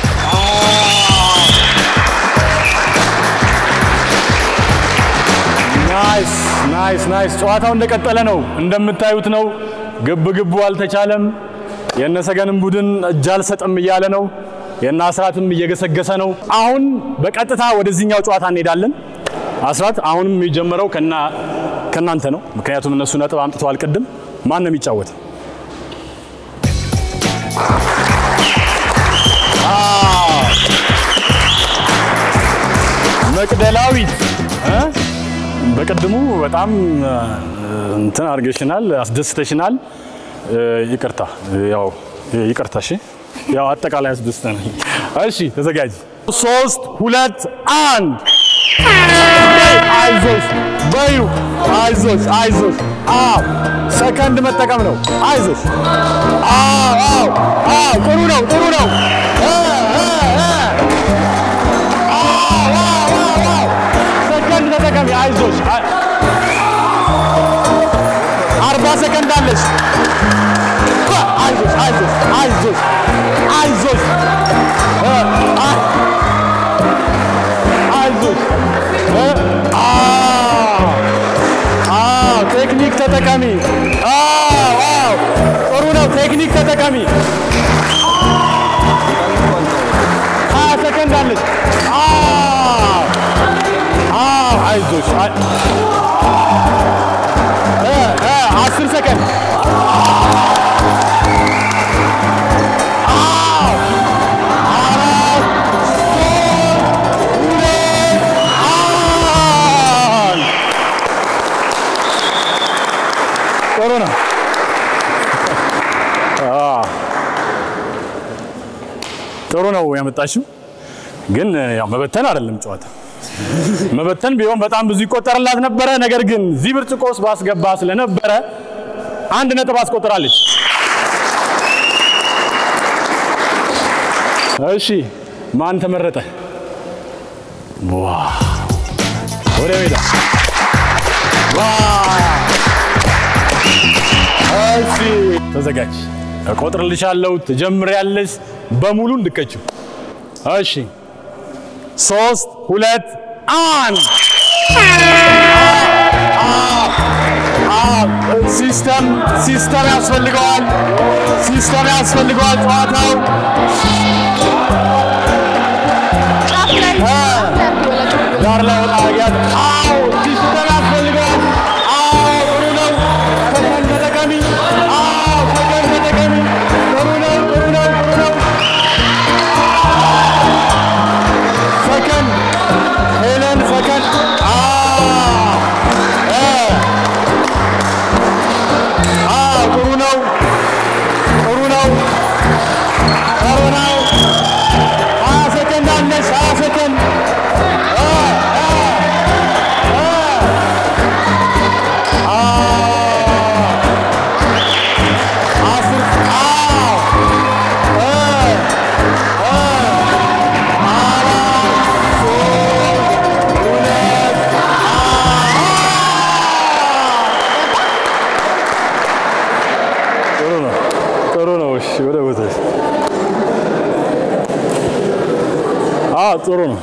ናይስ ናይስ ናይስ። ጨዋታው እንደቀጠለ ነው። እንደምታዩት ነው። ግብ ግቡ አልተቻለም። የነሰገንም ቡድን እጅ አልሰጥም እያለ ነው። የነ አስራትም እየገሰገሰ ነው። አሁን በቀጥታ ወደዚህኛው ጨዋታ እንሄዳለን። አስራት አሁንም የሚጀምረው ከና ከናንተ ነው። ምክንያቱም እነሱ ነጥብ አምጥተዋል። ቅድም ማን ነው የሚጫወተው? መቅደላዊት እ? በቅድሙ በጣም እ፣ እንትን አድርገሽናል፣ አስደስተሽናል። እ፣ ይቅርታ ያው ይቅርታ። እሺ ያው አጠቃላይ አስደስተናል። እሺ ተዘጋጅ። ሶስት ሁለት አንድ አይዞሽ በዩ አይዞሽ አይዞሽ። አዎ ሰከንድ መጠቀም ነው። አይዞሽ። አዎ አዎ አዎ ጥሩ ነው ጥሩ ነው። እ እ እ አዎ አዎ አዎ አዎ ሰከንድ ተጠቀሚ። አይዞሽ። አይ- አርባ ሰከንድ አለሽ። አይዞሽ አይዞሽ አይዞሽ አይዞሽ እ አ- አይዞሽ እ አዎ አዎ ቴክኒክ ተጠቀሚ። አዎ አዎ ጥሩ ነው። ቴክኒክ ተጠቀሚ። ሀያ ሰከንድ አለሽ። አዎ አዎ አይዞሽ አይ- እ እ አስር ሰከንድ ጥሩ ነው። አዎ ጥሩ ነው ያመጣሽው፣ ግን ያው መበተን አይደለም ጨዋታ። መበተን ቢሆን በጣም ብዙ ይቆጠርላት ነበረ። ነገር ግን እዚህ ብርጭቆ ውስጥ ባስገባ ስለነበረ አንድ ነጥብ አስቆጥራለች። እሺ ማን ተመረጠ? ዋ ወደ ሜዳ ዋ እሺ ተዘጋጅ። እቆጥርልሻለሁ። ትጀምሪያለሽ በሙሉ እንድከችው። እሺ ሶስት ሁለት አንድ ሲስተም ሲስተም ያስፈልገዋል። ሲስተም ያስፈልገዋል ጨዋታው ጫፍ ላይ ጫፍ ላይ አድርጊ በላቸው። ዳር ላይ ወጣ ያት አዎ ሲስተም ያስፈልገዋል። አዎ ጥሩ ነው። ሰከንድ ተጠቀሚ። አዎ ሰከንድ ተጠቀሚ። ጥሩ ነው ጥሩ ነው ጥሩ ነው። ሰከንድ ሄለን ሰከንድ አዎ እ አዎ ጥሩ ነው ጥሩ ነው ጥሩ ነው። ሀያ ሰከንድ አለሽ ሀያ ሰከንድ ጥሩ ነው ጥሩ ነው። እሺ ወደ ቦታሽ። አዎ ጥሩ ነው።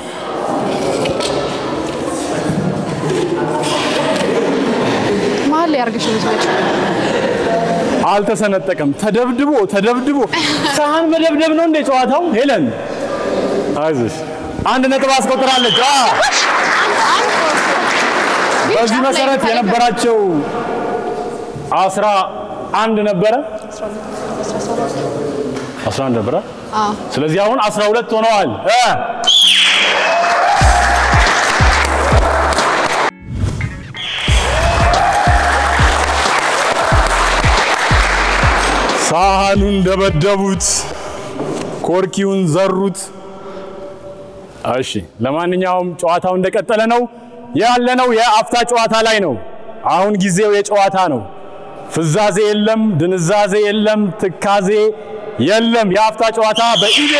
መሀል ላይ አድርገሽ ነው የምትመጪው። አልተሰነጠቀም። ተደብድቦ ተደብድቦ ሳህን መደብደብ ነው እንደ ጨዋታው። ሄለን አይዞሽ፣ አንድ ነጥብ አስቆጥራለች። አ በዚህ ጫፍ ላይ መሰረት ካለ የነበራቸው አስራ አንድ ነበረ አስራ አንድ ነበረ። አዎ ስለዚህ አሁን አስራ ሁለት ሆነዋል። እ ሳህኑን ደበደቡት፣ ኮርኪውን ዘሩት። እሺ፣ ለማንኛውም ጨዋታው እንደቀጠለ ነው ያለነው። የአፍታ ጨዋታ ላይ ነው። አሁን ጊዜው የጨዋታ ነው። ፍዛዜ የለም፣ ድንዛዜ የለም፣ ትካዜ የለም። የአፍታ ጨዋታ በኢቤ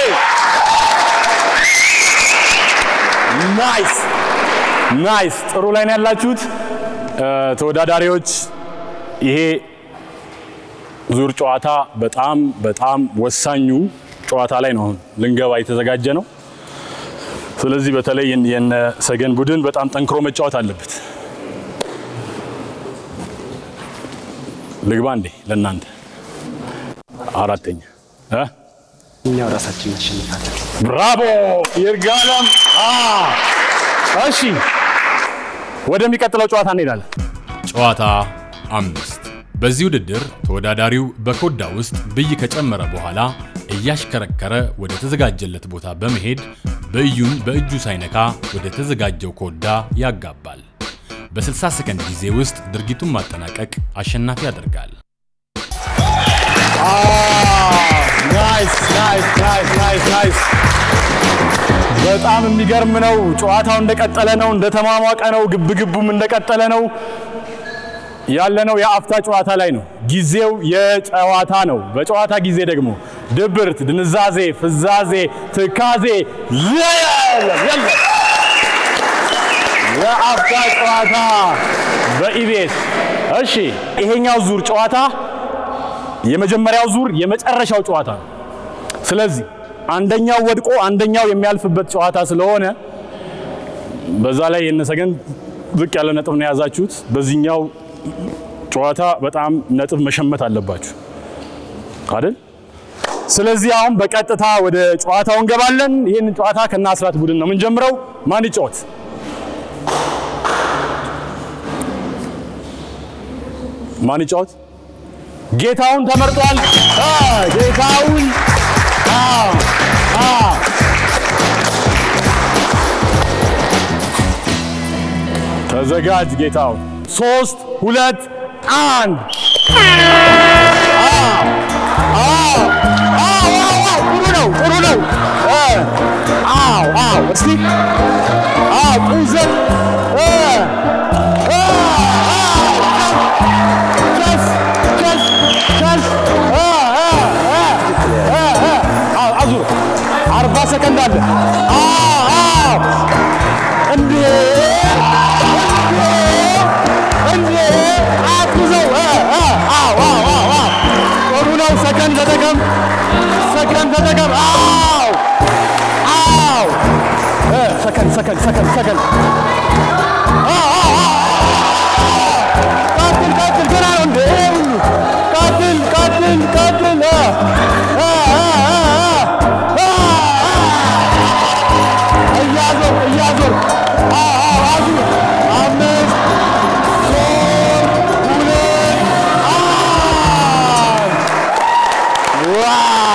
ናይስ ናይስ። ጥሩ ላይ ነው ያላችሁት እ፣ ተወዳዳሪዎች። ይሄ ዙር ጨዋታ በጣም በጣም ወሳኙ ጨዋታ ላይ ነው አሁን ልንገባ የተዘጋጀ ነው። ስለዚህ በተለይ የነ- የነ ሰገን ቡድን በጣም ጠንክሮ መጫወት አለበት። ልግባ እንዴ ለእናንተ አራተኛ እ? እኛው ራሳችን እናሸንፋለን። ብራቮ ይርጋለም። አ እሺ ወደሚቀጥለው ጨዋታ እንሄዳለን። ጨዋታ አምስት በዚህ ውድድር ተወዳዳሪው በኮዳ ውስጥ ብይ ከጨመረ በኋላ እያሽከረከረ ወደ ተዘጋጀለት ቦታ በመሄድ በእዩን በእጁ ሳይነካ ወደ ተዘጋጀው ኮዳ ያጋባል። በ60 ሰከንድ ጊዜ ውስጥ ድርጊቱን ማጠናቀቅ አሸናፊ ያደርጋል። ናይስ ናይስ ናይስ ናይስ ናይስ። በጣም የሚገርም ነው። ጨዋታው እንደቀጠለ ነው፣ እንደተሟሟቀ ነው። ግብግቡም እንደቀጠለ ነው። ያለነው የአፍታ ጨዋታ ላይ ነው። ጊዜው የጨዋታ ነው። በጨዋታ ጊዜ ደግሞ ድብርት፣ ድንዛዜ፣ ፍዛዜ፣ ትካዜ የለም የለም። የአፍታ ጨዋታ በኢቢኤስ እሺ። ይሄኛው ዙር ጨዋታ የመጀመሪያው ዙር የመጨረሻው ጨዋታ ነው። ስለዚህ አንደኛው ወድቆ አንደኛው የሚያልፍበት ጨዋታ ስለሆነ በዛ ላይ የነሰገን ዝቅ ያለ ነጥብ ነው የያዛችሁት። በዚህኛው ጨዋታ በጣም ነጥብ መሸመት አለባችሁ አይደል? ስለዚህ አሁን በቀጥታ ወደ ጨዋታው እንገባለን። ይህንን ጨዋታ ከነ አስራት ቡድን ነው የምንጀምረው። ማን ይጫወት? ማን ይጫወት? ጌታውን ተመርጧል። አ ጌታውን አ አ ተዘጋጅ ጌታውን። ሶስት ሁለት አንድ ጥሩ ነው ጥሩ ነው። አዎ አዎ እስቲ አዎ ጡዘት ቸስ ቸስ ቸስ አዙር አርባ ሰከንድ አለ። እንዴ እንዴ አግዘው። አዎ አዎ ጥሩ ነው። ሰከንድ ተጠቀም፣ ሰከንድ ተጠቀም። አዎ አዎ ሰከንድ ሰከንድ ሰከንድ ሰከንድ ቀጥል ቀጥል፣ ገና ነው እንዴ ሁሉ ቀጥል ቀጥል ቀጥል። እያዞር እያዞር አዙር አምስት ሶስት ሁለት አንድ ዋ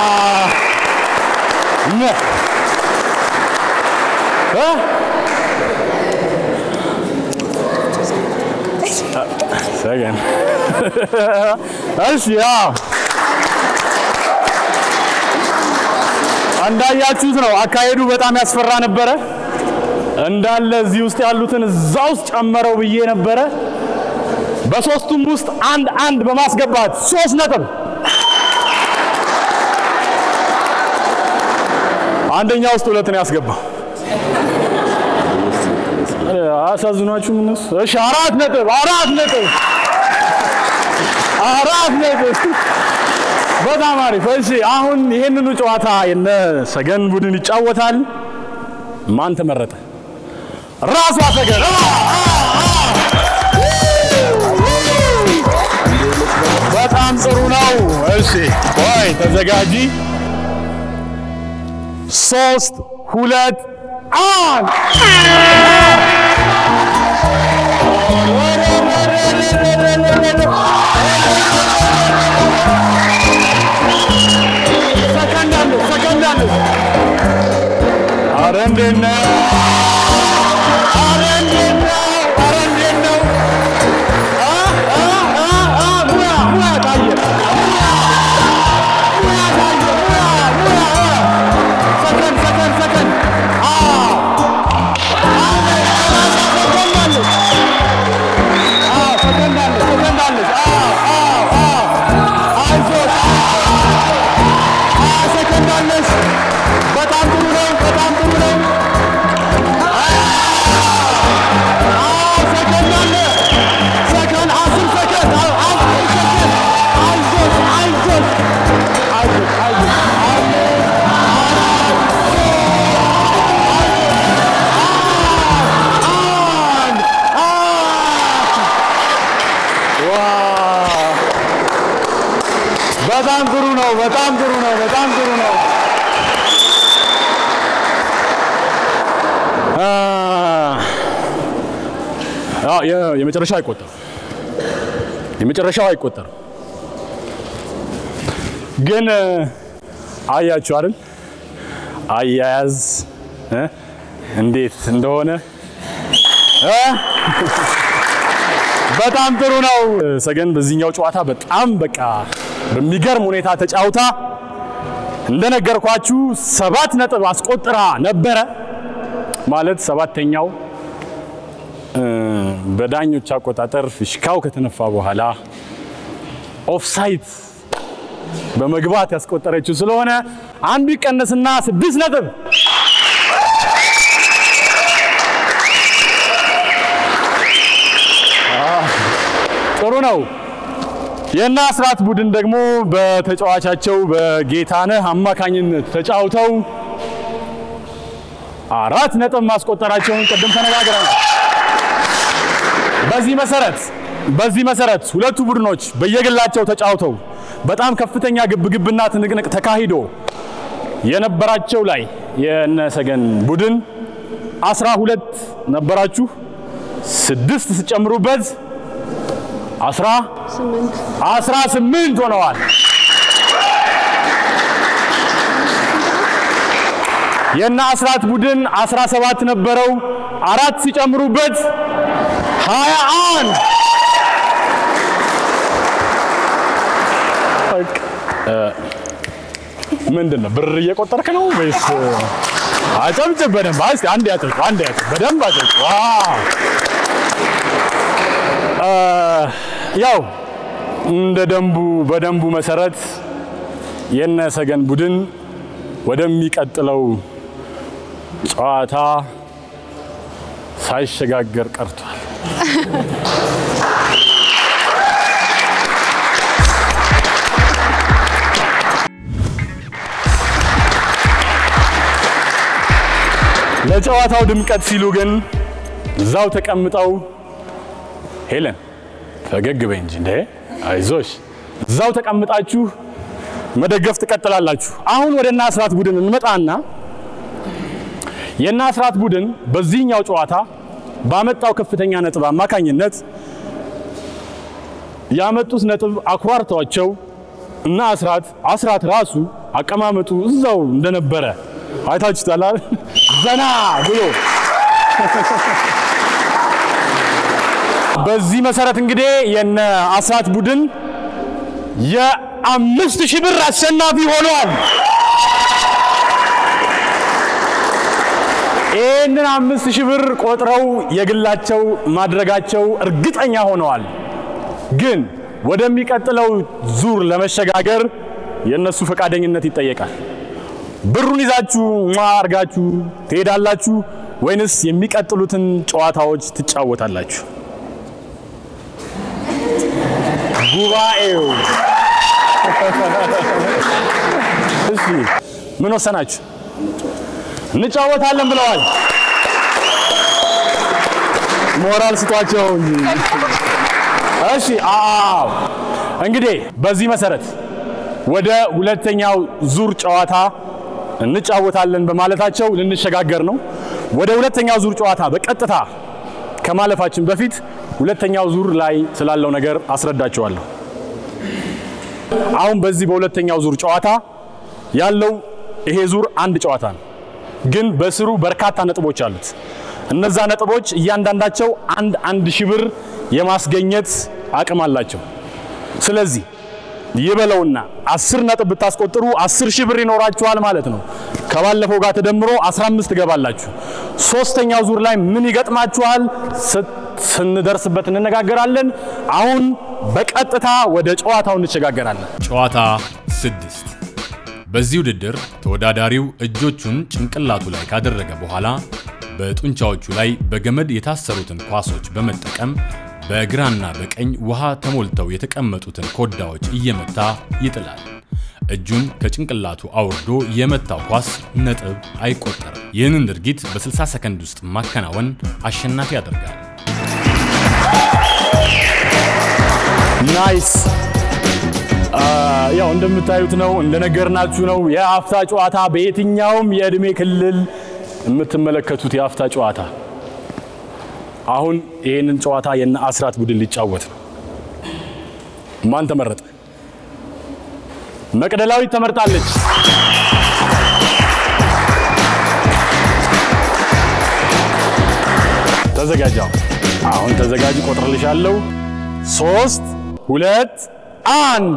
ነ እ ሰገን እሺ ያው እንዳያችሁት ነው። አካሄዱ በጣም ያስፈራ ነበረ። እንዳለ እዚህ ውስጥ ያሉትን እዛ ውስጥ ጨመረው ብዬ ነበረ። በሶስቱም ውስጥ አንድ አንድ በማስገባት ሶስት ነጥብ አንደኛ ውስጥ ሁለት ነው ያስገባው። አሳዝኗችሁ እነሱ። እሺ አራት ነጥብ አራት ነጥብ አራት ነጥብ በጣም አሪፍ። እሺ አሁን ይሄንኑ ጨዋታ የነ ሰገን ቡድን ይጫወታል። ማን ተመረጠ? ራሷ ሰገን። አ! አ! አ! በጣም ጥሩ ነው። እሺ ቆይ ተዘጋጂ። ሶስት ሁለት አንድ ሰከንድ አለ ሰከንድ አለ። ኧረ እንዴት ነው? ኧረ እንዴት ነው? ኧረ እንዴት ነው? አ አ አ አ ሙያ ሙያ ታየ ሙያ ታየ ሙያ ሙያ ሰከንድ ሰከንድ ሰከንድ አ ሰከንድ አለ አ ሰከንድ አለ ሰከንድ አለ አ አ አ አይዞህ ሰከንድ አለሽ። በጣም ጥሩ ነው። በጣም ጥሩ ነው። አዎ ሰከንድ አለ። ሰከንድ አስር ሰከንድ አዎ፣ አስር ሰከንድ አይዞሽ፣ አይዞሽ፣ አይዞሽ፣ አይዞሽ። አምስት፣ አራት፣ ሶስት፣ አንድ፣ አንድ። ዋው በጣም ጥሩ ነው። በጣም ጥሩ ነው። በጣም ጥሩ ነው። አ አዎ የ- የመጨረሻው አይቆጠርም። የመጨረሻው አይቆጠርም። ግን አያችሁ አይደል? አያያዝ እ? እንዴት እንደሆነ እ? በጣም ጥሩ ነው። ሰገን በዚህኛው ጨዋታ በጣም በቃ በሚገርም ሁኔታ ተጫውታ እንደነገርኳችሁ ሰባት ነጥብ አስቆጥራ ነበረ። ማለት ሰባተኛው እ፣ በዳኞች አቆጣጠር ፊሽካው ከተነፋ በኋላ ኦፍሳይድ በመግባት ያስቆጠረችው ስለሆነ አንዱ ይቀነስና ስድስት ነጥብ ጥሩ ነው። የእነ አስራት ቡድን ደግሞ በተጫዋቻቸው በጌታነህ አማካኝነት ተጫውተው አራት ነጥብ ማስቆጠራቸውን ቅድም ተነጋግረናል። በዚህ መሰረት በዚህ መሰረት ሁለቱ ቡድኖች በየግላቸው ተጫውተው በጣም ከፍተኛ ግብግብና ትንቅንቅ ተካሂዶ የነበራቸው ላይ የነሰገን ቡድን አስራ ሁለት ነበራችሁ ስድስት ስጨምሩበት አስራ ስምንት አስራ ስምንት ሆነዋል። የእነ አስራት ቡድን 17 ነበረው። አራት ሲጨምሩበት 21 በቃ፣ እ፣ ምንድን ነው ብር እየቆጠርክ ነው ወይስ? አጨብጭብ በደንብ እስኪ አንድ ያጨብጭብ፣ አንድ ያጨብጭብ፣ በደንብ አጨብጭብ። ዋው! እ፣ ያው እንደ ደንቡ በደንቡ መሰረት የነ ሰገን ቡድን ወደሚቀጥለው ጨዋታ ሳይሸጋገር ቀርቷል። ለጨዋታው ድምቀት ሲሉ ግን እዛው ተቀምጠው ሄለን ፈገግ በይ እንጂ እንዴ አይዞሽ፣ እዛው ተቀምጣችሁ መደገፍ ትቀጥላላችሁ። አሁን ወደ እነ አስራት ቡድን እንመጣና የእነ አስራት ቡድን በዚህኛው ጨዋታ ባመጣው ከፍተኛ ነጥብ አማካኝነት ያመጡት ነጥብ አኩራርተዋቸው እና አስራት አስራት ራሱ አቀማመጡ እዛው እንደነበረ አይታችሁታል አይደል? ዘና ብሎ በዚህ መሰረት እንግዲህ የነ አስራት ቡድን የአምስት ሺህ ብር አሸናፊ ሆኗል። ይህንን አምስት ሺህ ብር ቆጥረው የግላቸው ማድረጋቸው እርግጠኛ ሆነዋል። ግን ወደሚቀጥለው ዙር ለመሸጋገር የእነሱ ፈቃደኝነት ይጠየቃል። ብሩን ይዛችሁ ሟ አርጋችሁ ትሄዳላችሁ ወይንስ የሚቀጥሉትን ጨዋታዎች ትጫወታላችሁ? ጉባኤው እሺ ምን ወሰናችሁ? እንጫወታለን ብለዋል። ሞራል ስጧቸው እንጂ። እሺ አዎ፣ እንግዲህ በዚህ መሰረት ወደ ሁለተኛው ዙር ጨዋታ እንጫወታለን በማለታቸው ልንሸጋገር ነው። ወደ ሁለተኛው ዙር ጨዋታ በቀጥታ ከማለፋችን በፊት ሁለተኛው ዙር ላይ ስላለው ነገር አስረዳቸዋለሁ። አሁን በዚህ በሁለተኛው ዙር ጨዋታ ያለው ይሄ ዙር አንድ ጨዋታ ነው፣ ግን በስሩ በርካታ ነጥቦች አሉት። እነዛ ነጥቦች እያንዳንዳቸው አንድ አንድ ሺህ ብር የማስገኘት አቅም አላቸው። ስለዚህ ይበለውና አስር ነጥብ ብታስቆጥሩ አስር ሺህ ብር ይኖራችኋል ማለት ነው። ከባለፈው ጋር ተደምሮ 15 ትገባላችሁ። ሶስተኛው ዙር ላይ ምን ይገጥማችኋል ስ- ስንደርስበት እንነጋገራለን። አሁን በቀጥታ ወደ ጨዋታው እንሸጋገራለን። ጨዋታ ስድስት በዚህ ውድድር ተወዳዳሪው እጆቹን ጭንቅላቱ ላይ ካደረገ በኋላ በጡንቻዎቹ ላይ በገመድ የታሰሩትን ኳሶች በመጠቀም በግራና በቀኝ ውሃ ተሞልተው የተቀመጡትን ኮዳዎች እየመታ ይጥላል። እጁን ከጭንቅላቱ አውርዶ የመታው ኳስ ነጥብ አይቆጠርም። ይህንን ድርጊት በ60 ሰከንድ ውስጥ ማከናወን አሸናፊ ያደርጋል። ናይስ አ፣ ያው እንደምታዩት ነው፣ እንደነገርናችሁ ነው። የአፍታ ጨዋታ በየትኛውም የእድሜ ክልል የምትመለከቱት የአፍታ ጨዋታ። አሁን ይህንን ጨዋታ የነ አስራት ቡድን ሊጫወት ነው። ማን ተመረጠ? መቅደላዊት ተመርጣለች። ተዘጋጃው። አሁን ተዘጋጅ፣ ቆጥርልሻለሁ። ሶስት ሁለት አንድ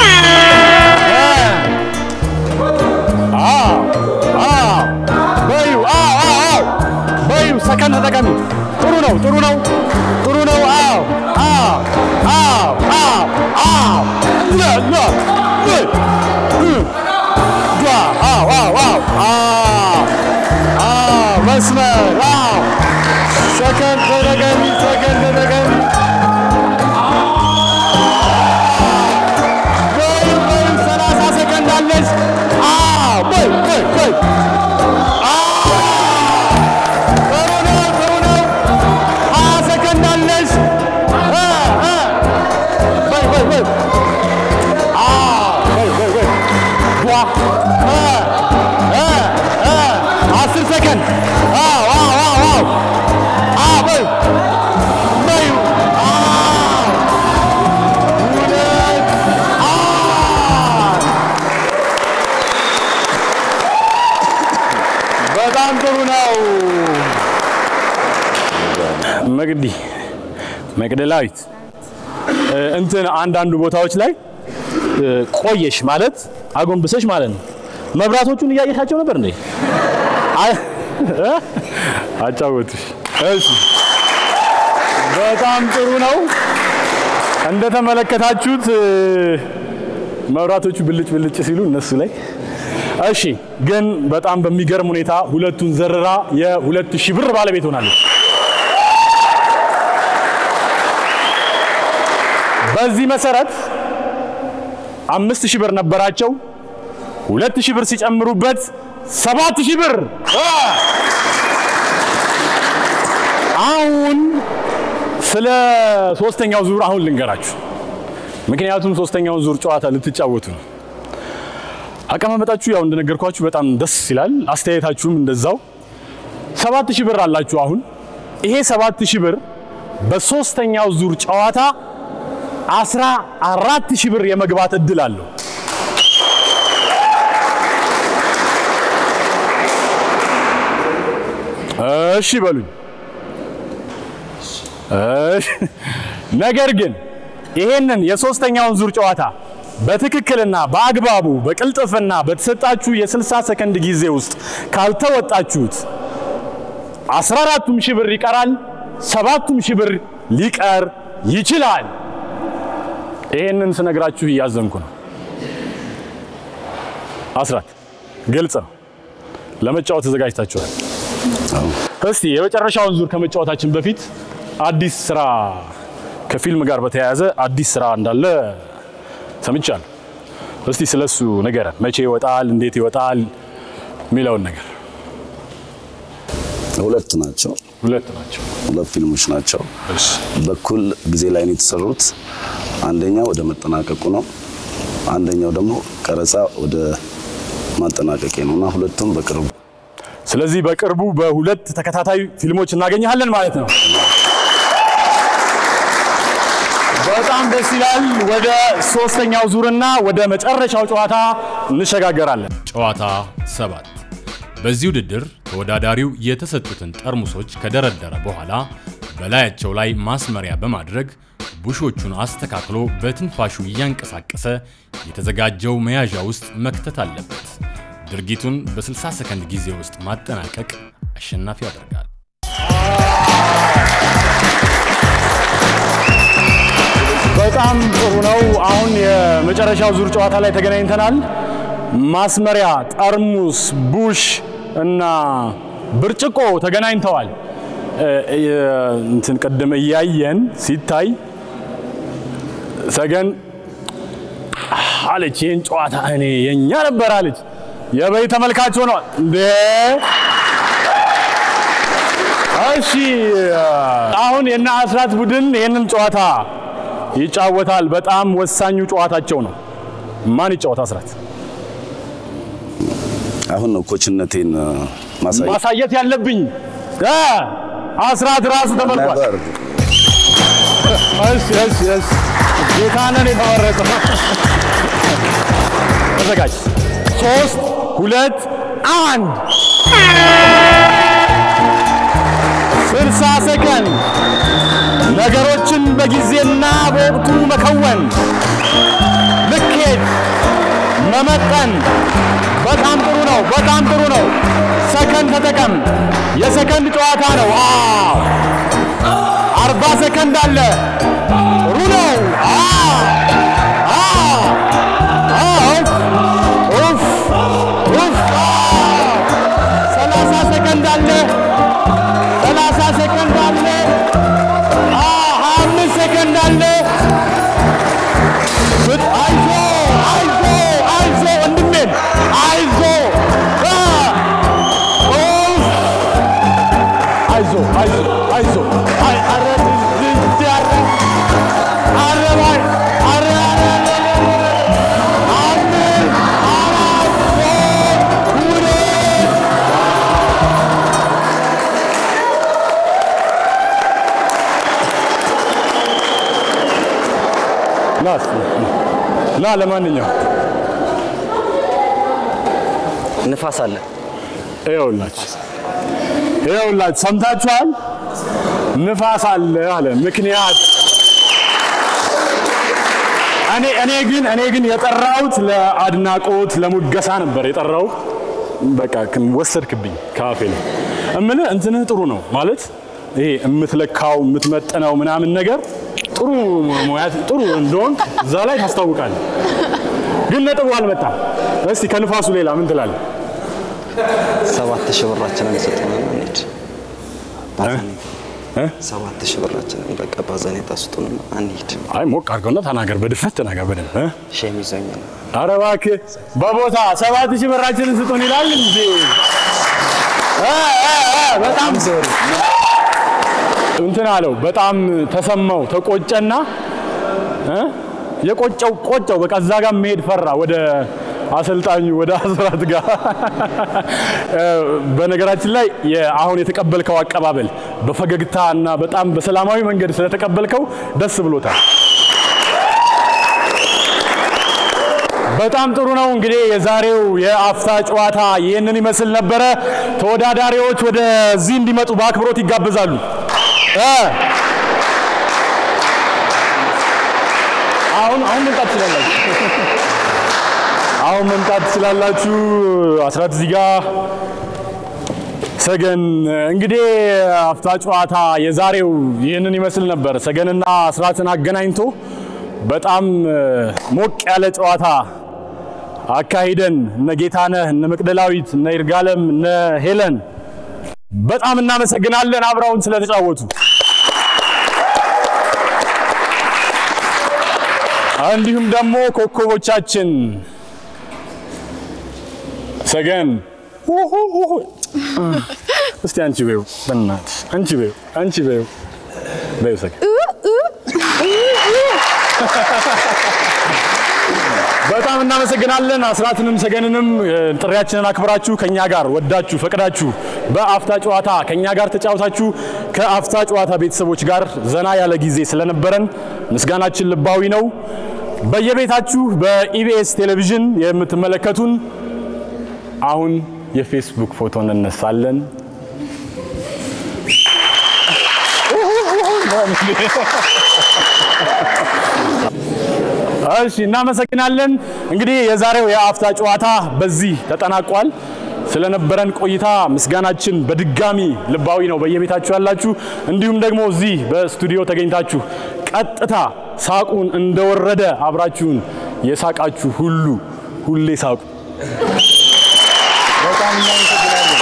አዎ አዎ በዩ አዎ አዎ አዎ በዩ ሰከንድ ተጠቀሚ። ጥሩ ነው ጥሩ ነው ጥሩ ነው። አዎ አዎ አዎ አዎ አዎ ለ ለ ለ እ ዷ አዎ አዎ አዎ አዎ አዎ መስመር አዎ ሰከንድ ተጠቀሚ ሰከንድ ተጠቀሚ። በዩ በዩ ሰላሳ ሰከንድ አለች። አዎ በይ በይ በይ ጥሩ ነው ጥሩ ነው። ሀያ ሰከንድ አለሽ። እ እ በይ በይ በይ አዎ በይ በይ በይ ዋ እ እ እ አስር ሰከንድ አዎ አዎ አዎ አዎ አዎ በይ በይ አዎ ሁለት አንድ በጣም ጥሩ ነው። መግዲ መቅደላዊት እ፣ እንትን አንዳንዱ ቦታዎች ላይ እ፣ ቆየሽ ማለት አጎንብሰሽ ማለት ነው። መብራቶቹን እያየሻቸው ነበር እንዴ? አይ- እ? አጫወቱሽ። እሺ፣ በጣም ጥሩ ነው። እንደተመለከታችሁት እ፣ መብራቶቹ ብልጭ ብልጭ ሲሉ እነሱ ላይ እሺ ግን በጣም በሚገርም ሁኔታ ሁለቱን ዘርራ የሁለት ሺህ ብር ባለቤት ሆናለች። በዚህ መሰረት አምስት ሺህ ብር ነበራቸው። ሁለት ሺህ ብር ሲጨምሩበት ሰባት ሺህ ብር አ! አሁን ስለ ሶስተኛው ዙር አሁን ልንገራችሁ። ምክንያቱም ሶስተኛውን ዙር ጨዋታ ልትጫወቱ ነው። አቀማመጣችሁ ያው እንደነገርኳችሁ በጣም ደስ ይላል። አስተያየታችሁም እንደዛው። ሰባት ሺህ ብር አላችሁ። አሁን ይሄ ሰባት ሺህ ብር በሶስተኛው ዙር ጨዋታ አስራ አራት ሺህ ብር የመግባት እድል አለው። እሺ በሉኝ። እሺ። ነገር ግን ይሄንን የሶስተኛውን ዙር ጨዋታ በትክክልና በአግባቡ በቅልጥፍና በተሰጣችሁ የ60 ሰከንድ ጊዜ ውስጥ ካልተወጣችሁት 14ቱም ሺህ ብር ይቀራል፣ ሰባቱም ሺህ ብር ሊቀር ይችላል። ይሄንን ስነግራችሁ እያዘንኩ ነው። አስራት ግልጽ ነው። ለመጫወት ተዘጋጅታችኋል። እስቲ የመጨረሻውን ዙር ከመጫወታችን በፊት አዲስ ስራ ከፊልም ጋር በተያያዘ አዲስ ስራ እንዳለ ሰምቻለሁ። እስቲ ስለሱ ንገረን። መቼ ይወጣል? እንዴት ይወጣል? የሚለውን ነገር። ሁለት ናቸው። ሁለት ናቸው። ሁለት ፊልሞች ናቸው። እሺ በኩል ጊዜ ላይ ነው የተሰሩት። አንደኛው ወደ መጠናቀቁ ነው፣ አንደኛው ደግሞ ቀረጻ ወደ ማጠናቀቄ ነው እና ሁለቱም በቅርቡ ስለዚህ በቅርቡ በሁለት ተከታታይ ፊልሞች እናገኘሃለን ማለት ነው። በጣም ደስ ይላል። ወደ ሶስተኛው ዙርና ወደ መጨረሻው ጨዋታ እንሸጋገራለን። ጨዋታ ሰባት በዚህ ውድድር ተወዳዳሪው የተሰጡትን ጠርሙሶች ከደረደረ በኋላ በላያቸው ላይ ማስመሪያ በማድረግ ቡሾቹን አስተካክሎ በትንፋሹ እያንቀሳቀሰ የተዘጋጀው መያዣ ውስጥ መክተት አለበት። ድርጊቱን በ60 ሰከንድ ጊዜ ውስጥ ማጠናቀቅ አሸናፊ ያደርጋል። በጣም ጥሩ ነው። አሁን የመጨረሻው ዙር ጨዋታ ላይ ተገናኝተናል። ማስመሪያ፣ ጠርሙስ፣ ቡሽ እና ብርጭቆ ተገናኝተዋል። እ- እ- እንትን ቅድም እያየን ሲታይ ሰገን አለች ይህን ጨዋታ እኔ የኛ ነበር አለች። የበይ ተመልካች ሆነዋል እንዴ! እሺ አሁን የነ አስራት ቡድን ይህንን ጨዋታ ይጫወታል። በጣም ወሳኙ ጨዋታቸው ነው። ማን ይጫወት? አስራት አሁን ነው ኮችነቴን እ፣ ማሳየት ማሳየት ያለብኝ እ አስራት ራሱ ተመልኳል። ነበር። እሺ እሺ እሺ ጌታነን የተመረጠው ተዘጋጅ። ሶስት ሁለት አንድ ስልሳ ሰከንድ ነገሮችን በጊዜና በወቅቱ መከወን፣ ልኬት መመጠን። በጣም ጥሩ ነው። በጣም ጥሩ ነው። ሰከንድ ተጠቀም። የሰከንድ ጨዋታ ነው። አዎ አርባ ሰከንድ አለ። ጥሩ ነው። አዎ አዎ አዎ ኡፍ ኡፍ አዎ ሰላሳ ሰከንድ አለ። ሰላሳ ሰከንድ አለ። አዎ ሀያ አምስት ሰከንድ አለ። ብት- አይዞ አይዞ አይዞ ወንድሜን አይዞ አ! ኡፍ! አይዞ አይዞ አይዞ አይ አረ ልጅ አረ አረ ባይ አረ አረ አረ አምስት አራት ሶስት ሁለት ና እስኪ ና ለማንኛውም ንፋስ አለ። ይኸውላችሁ ይኸውላችሁ ሰምታችኋል። ንፋስ አለ አለ። ምክንያት እኔ እኔ ግን እኔ ግን የጠራሁት ለአድናቆት ለሙገሳ ነበር የጠራው። በቃ ግን ወሰድክብኝ ከአፌ ላይ እምልህ እንትንህ ጥሩ ነው ማለት ይሄ የምትለካው የምትመጥነው ምናምን ነገር ጥሩ ሙያ ጥሩ እንደሆንክ እዛ ላይ ታስታውቃለህ። ግን ነጥቡ አልመጣም። እስቲ ከንፋሱ ሌላ ምን ትላለህ? ሰባት ሺህ ብራችንን ስጡን እንሂድ። ባዘኔታ እ? ሰባት ሺህ ብራችንን በቃ ባዘኔታ ስጡንና እንሂድ። አይ ሞቅ አድርገውና ተናገር፣ በድፍረት ተናገር በደንብ እ? ሼም ይዞኝ ነው። ኧረ እባክህ በቦታ ሰባት ሺህ ብራችንን ስጡን ይላል እንዴ? እ፣ እ፣ እ፣ በጣም እንትን አለው። በጣም ተሰማው፣ ተቆጨና እ? የቆጨው ቆጨው። በቃ እዛ ጋር መሄድ ፈራ ወደ አሰልጣኙ ወደ አስራት ጋር። እ፣ በነገራችን ላይ የ- አሁን የተቀበልከው አቀባበል በፈገግታ እና በጣም በሰላማዊ መንገድ ስለተቀበልከው ደስ ብሎታል። በጣም ጥሩ ነው። እንግዲህ የዛሬው የአፍታ ጨዋታ ይህንን ይመስል ነበረ። ተወዳዳሪዎች ወደዚህ እንዲመጡ በአክብሮት ይጋበዛሉ። እ አሁን አሁን መምጣት ትችላላችሁ። አሁን መምጣት ትችላላችሁ። አስራት እዚህ ጋር ሰገን እንግዲህ አፍታ ጨዋታ የዛሬው ይህንን ይመስል ነበር። ሰገንና አስራትን አገናኝቶ በጣም እ፣ ሞቅ ያለ ጨዋታ አካሂደን እነ ጌታነህ እነ መቅደላዊት እነ ይርጋለም እነ ሄለን በጣም እናመሰግናለን አብረውን ስለተጫወቱ። እንዲሁም ደግሞ ኮከቦቻችን ሰገን ውሁሁሁ። እስቲ አንቺ በይው በእናትሽ አንቺ በይው አንቺ በይው በይው ሰገን በጣም እናመሰግናለን። አስራትንም ሰገንንም እ፣ ጥሪያችንን አክብራችሁ ከኛ ጋር ወዳችሁ ፈቅዳችሁ በአፍታ ጨዋታ ከኛ ጋር ተጫውታችሁ ከአፍታ ጨዋታ ቤተሰቦች ጋር ዘና ያለ ጊዜ ስለነበረን ምስጋናችን ልባዊ ነው። በየቤታችሁ በኢቢኤስ ቴሌቪዥን የምትመለከቱን አሁን የፌስቡክ ፎቶ እንነሳለን። እሺ እናመሰግናለን። እንግዲህ የዛሬው የአፍታ ጨዋታ በዚህ ተጠናቋል። ስለነበረን ቆይታ ምስጋናችን በድጋሚ ልባዊ ነው። በየቤታችሁ ያላችሁ እንዲሁም ደግሞ እዚህ በስቱዲዮ ተገኝታችሁ ቀጥታ ሳቁን እንደወረደ አብራችሁን የሳቃችሁ ሁሉ ሁሌ ሳቁ። በጣም እናመሰግናለን።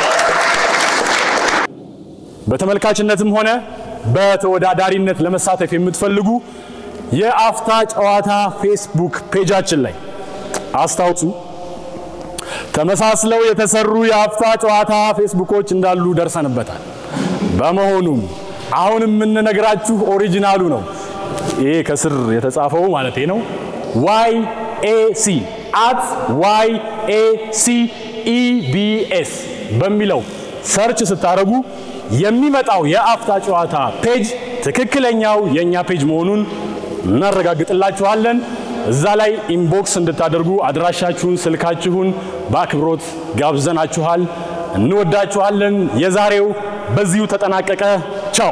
በተመልካችነትም ሆነ በተወዳዳሪነት ለመሳተፍ የምትፈልጉ የአፍታ ጨዋታ ፌስቡክ ፔጃችን ላይ አስታውሱ። ተመሳስለው የተሰሩ የአፍታ ጨዋታ ፌስቡኮች እንዳሉ ደርሰንበታል። በመሆኑም አሁን የምንነግራችሁ ኦሪጂናሉ ነው። ይሄ ከስር የተጻፈው ማለት ነው። ዋይ ኤ ሲ አት ዋይ ኤ ሲ ኢቢኤስ በሚለው ሰርች ስታደርጉ የሚመጣው የአፍታ ጨዋታ ፔጅ ትክክለኛው የእኛ ፔጅ መሆኑን እናረጋግጥላችኋለን። እዛ ላይ ኢንቦክስ እንድታደርጉ አድራሻችሁን፣ ስልካችሁን በአክብሮት ጋብዘናችኋል። እንወዳችኋለን። የዛሬው በዚሁ ተጠናቀቀ። ቻው።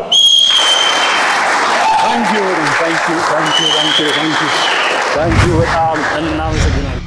ታንኪዩ ታንኪዩ ታንኪዩ ታንኪዩ ታንኪዩ በጣም እናመሰግናለን።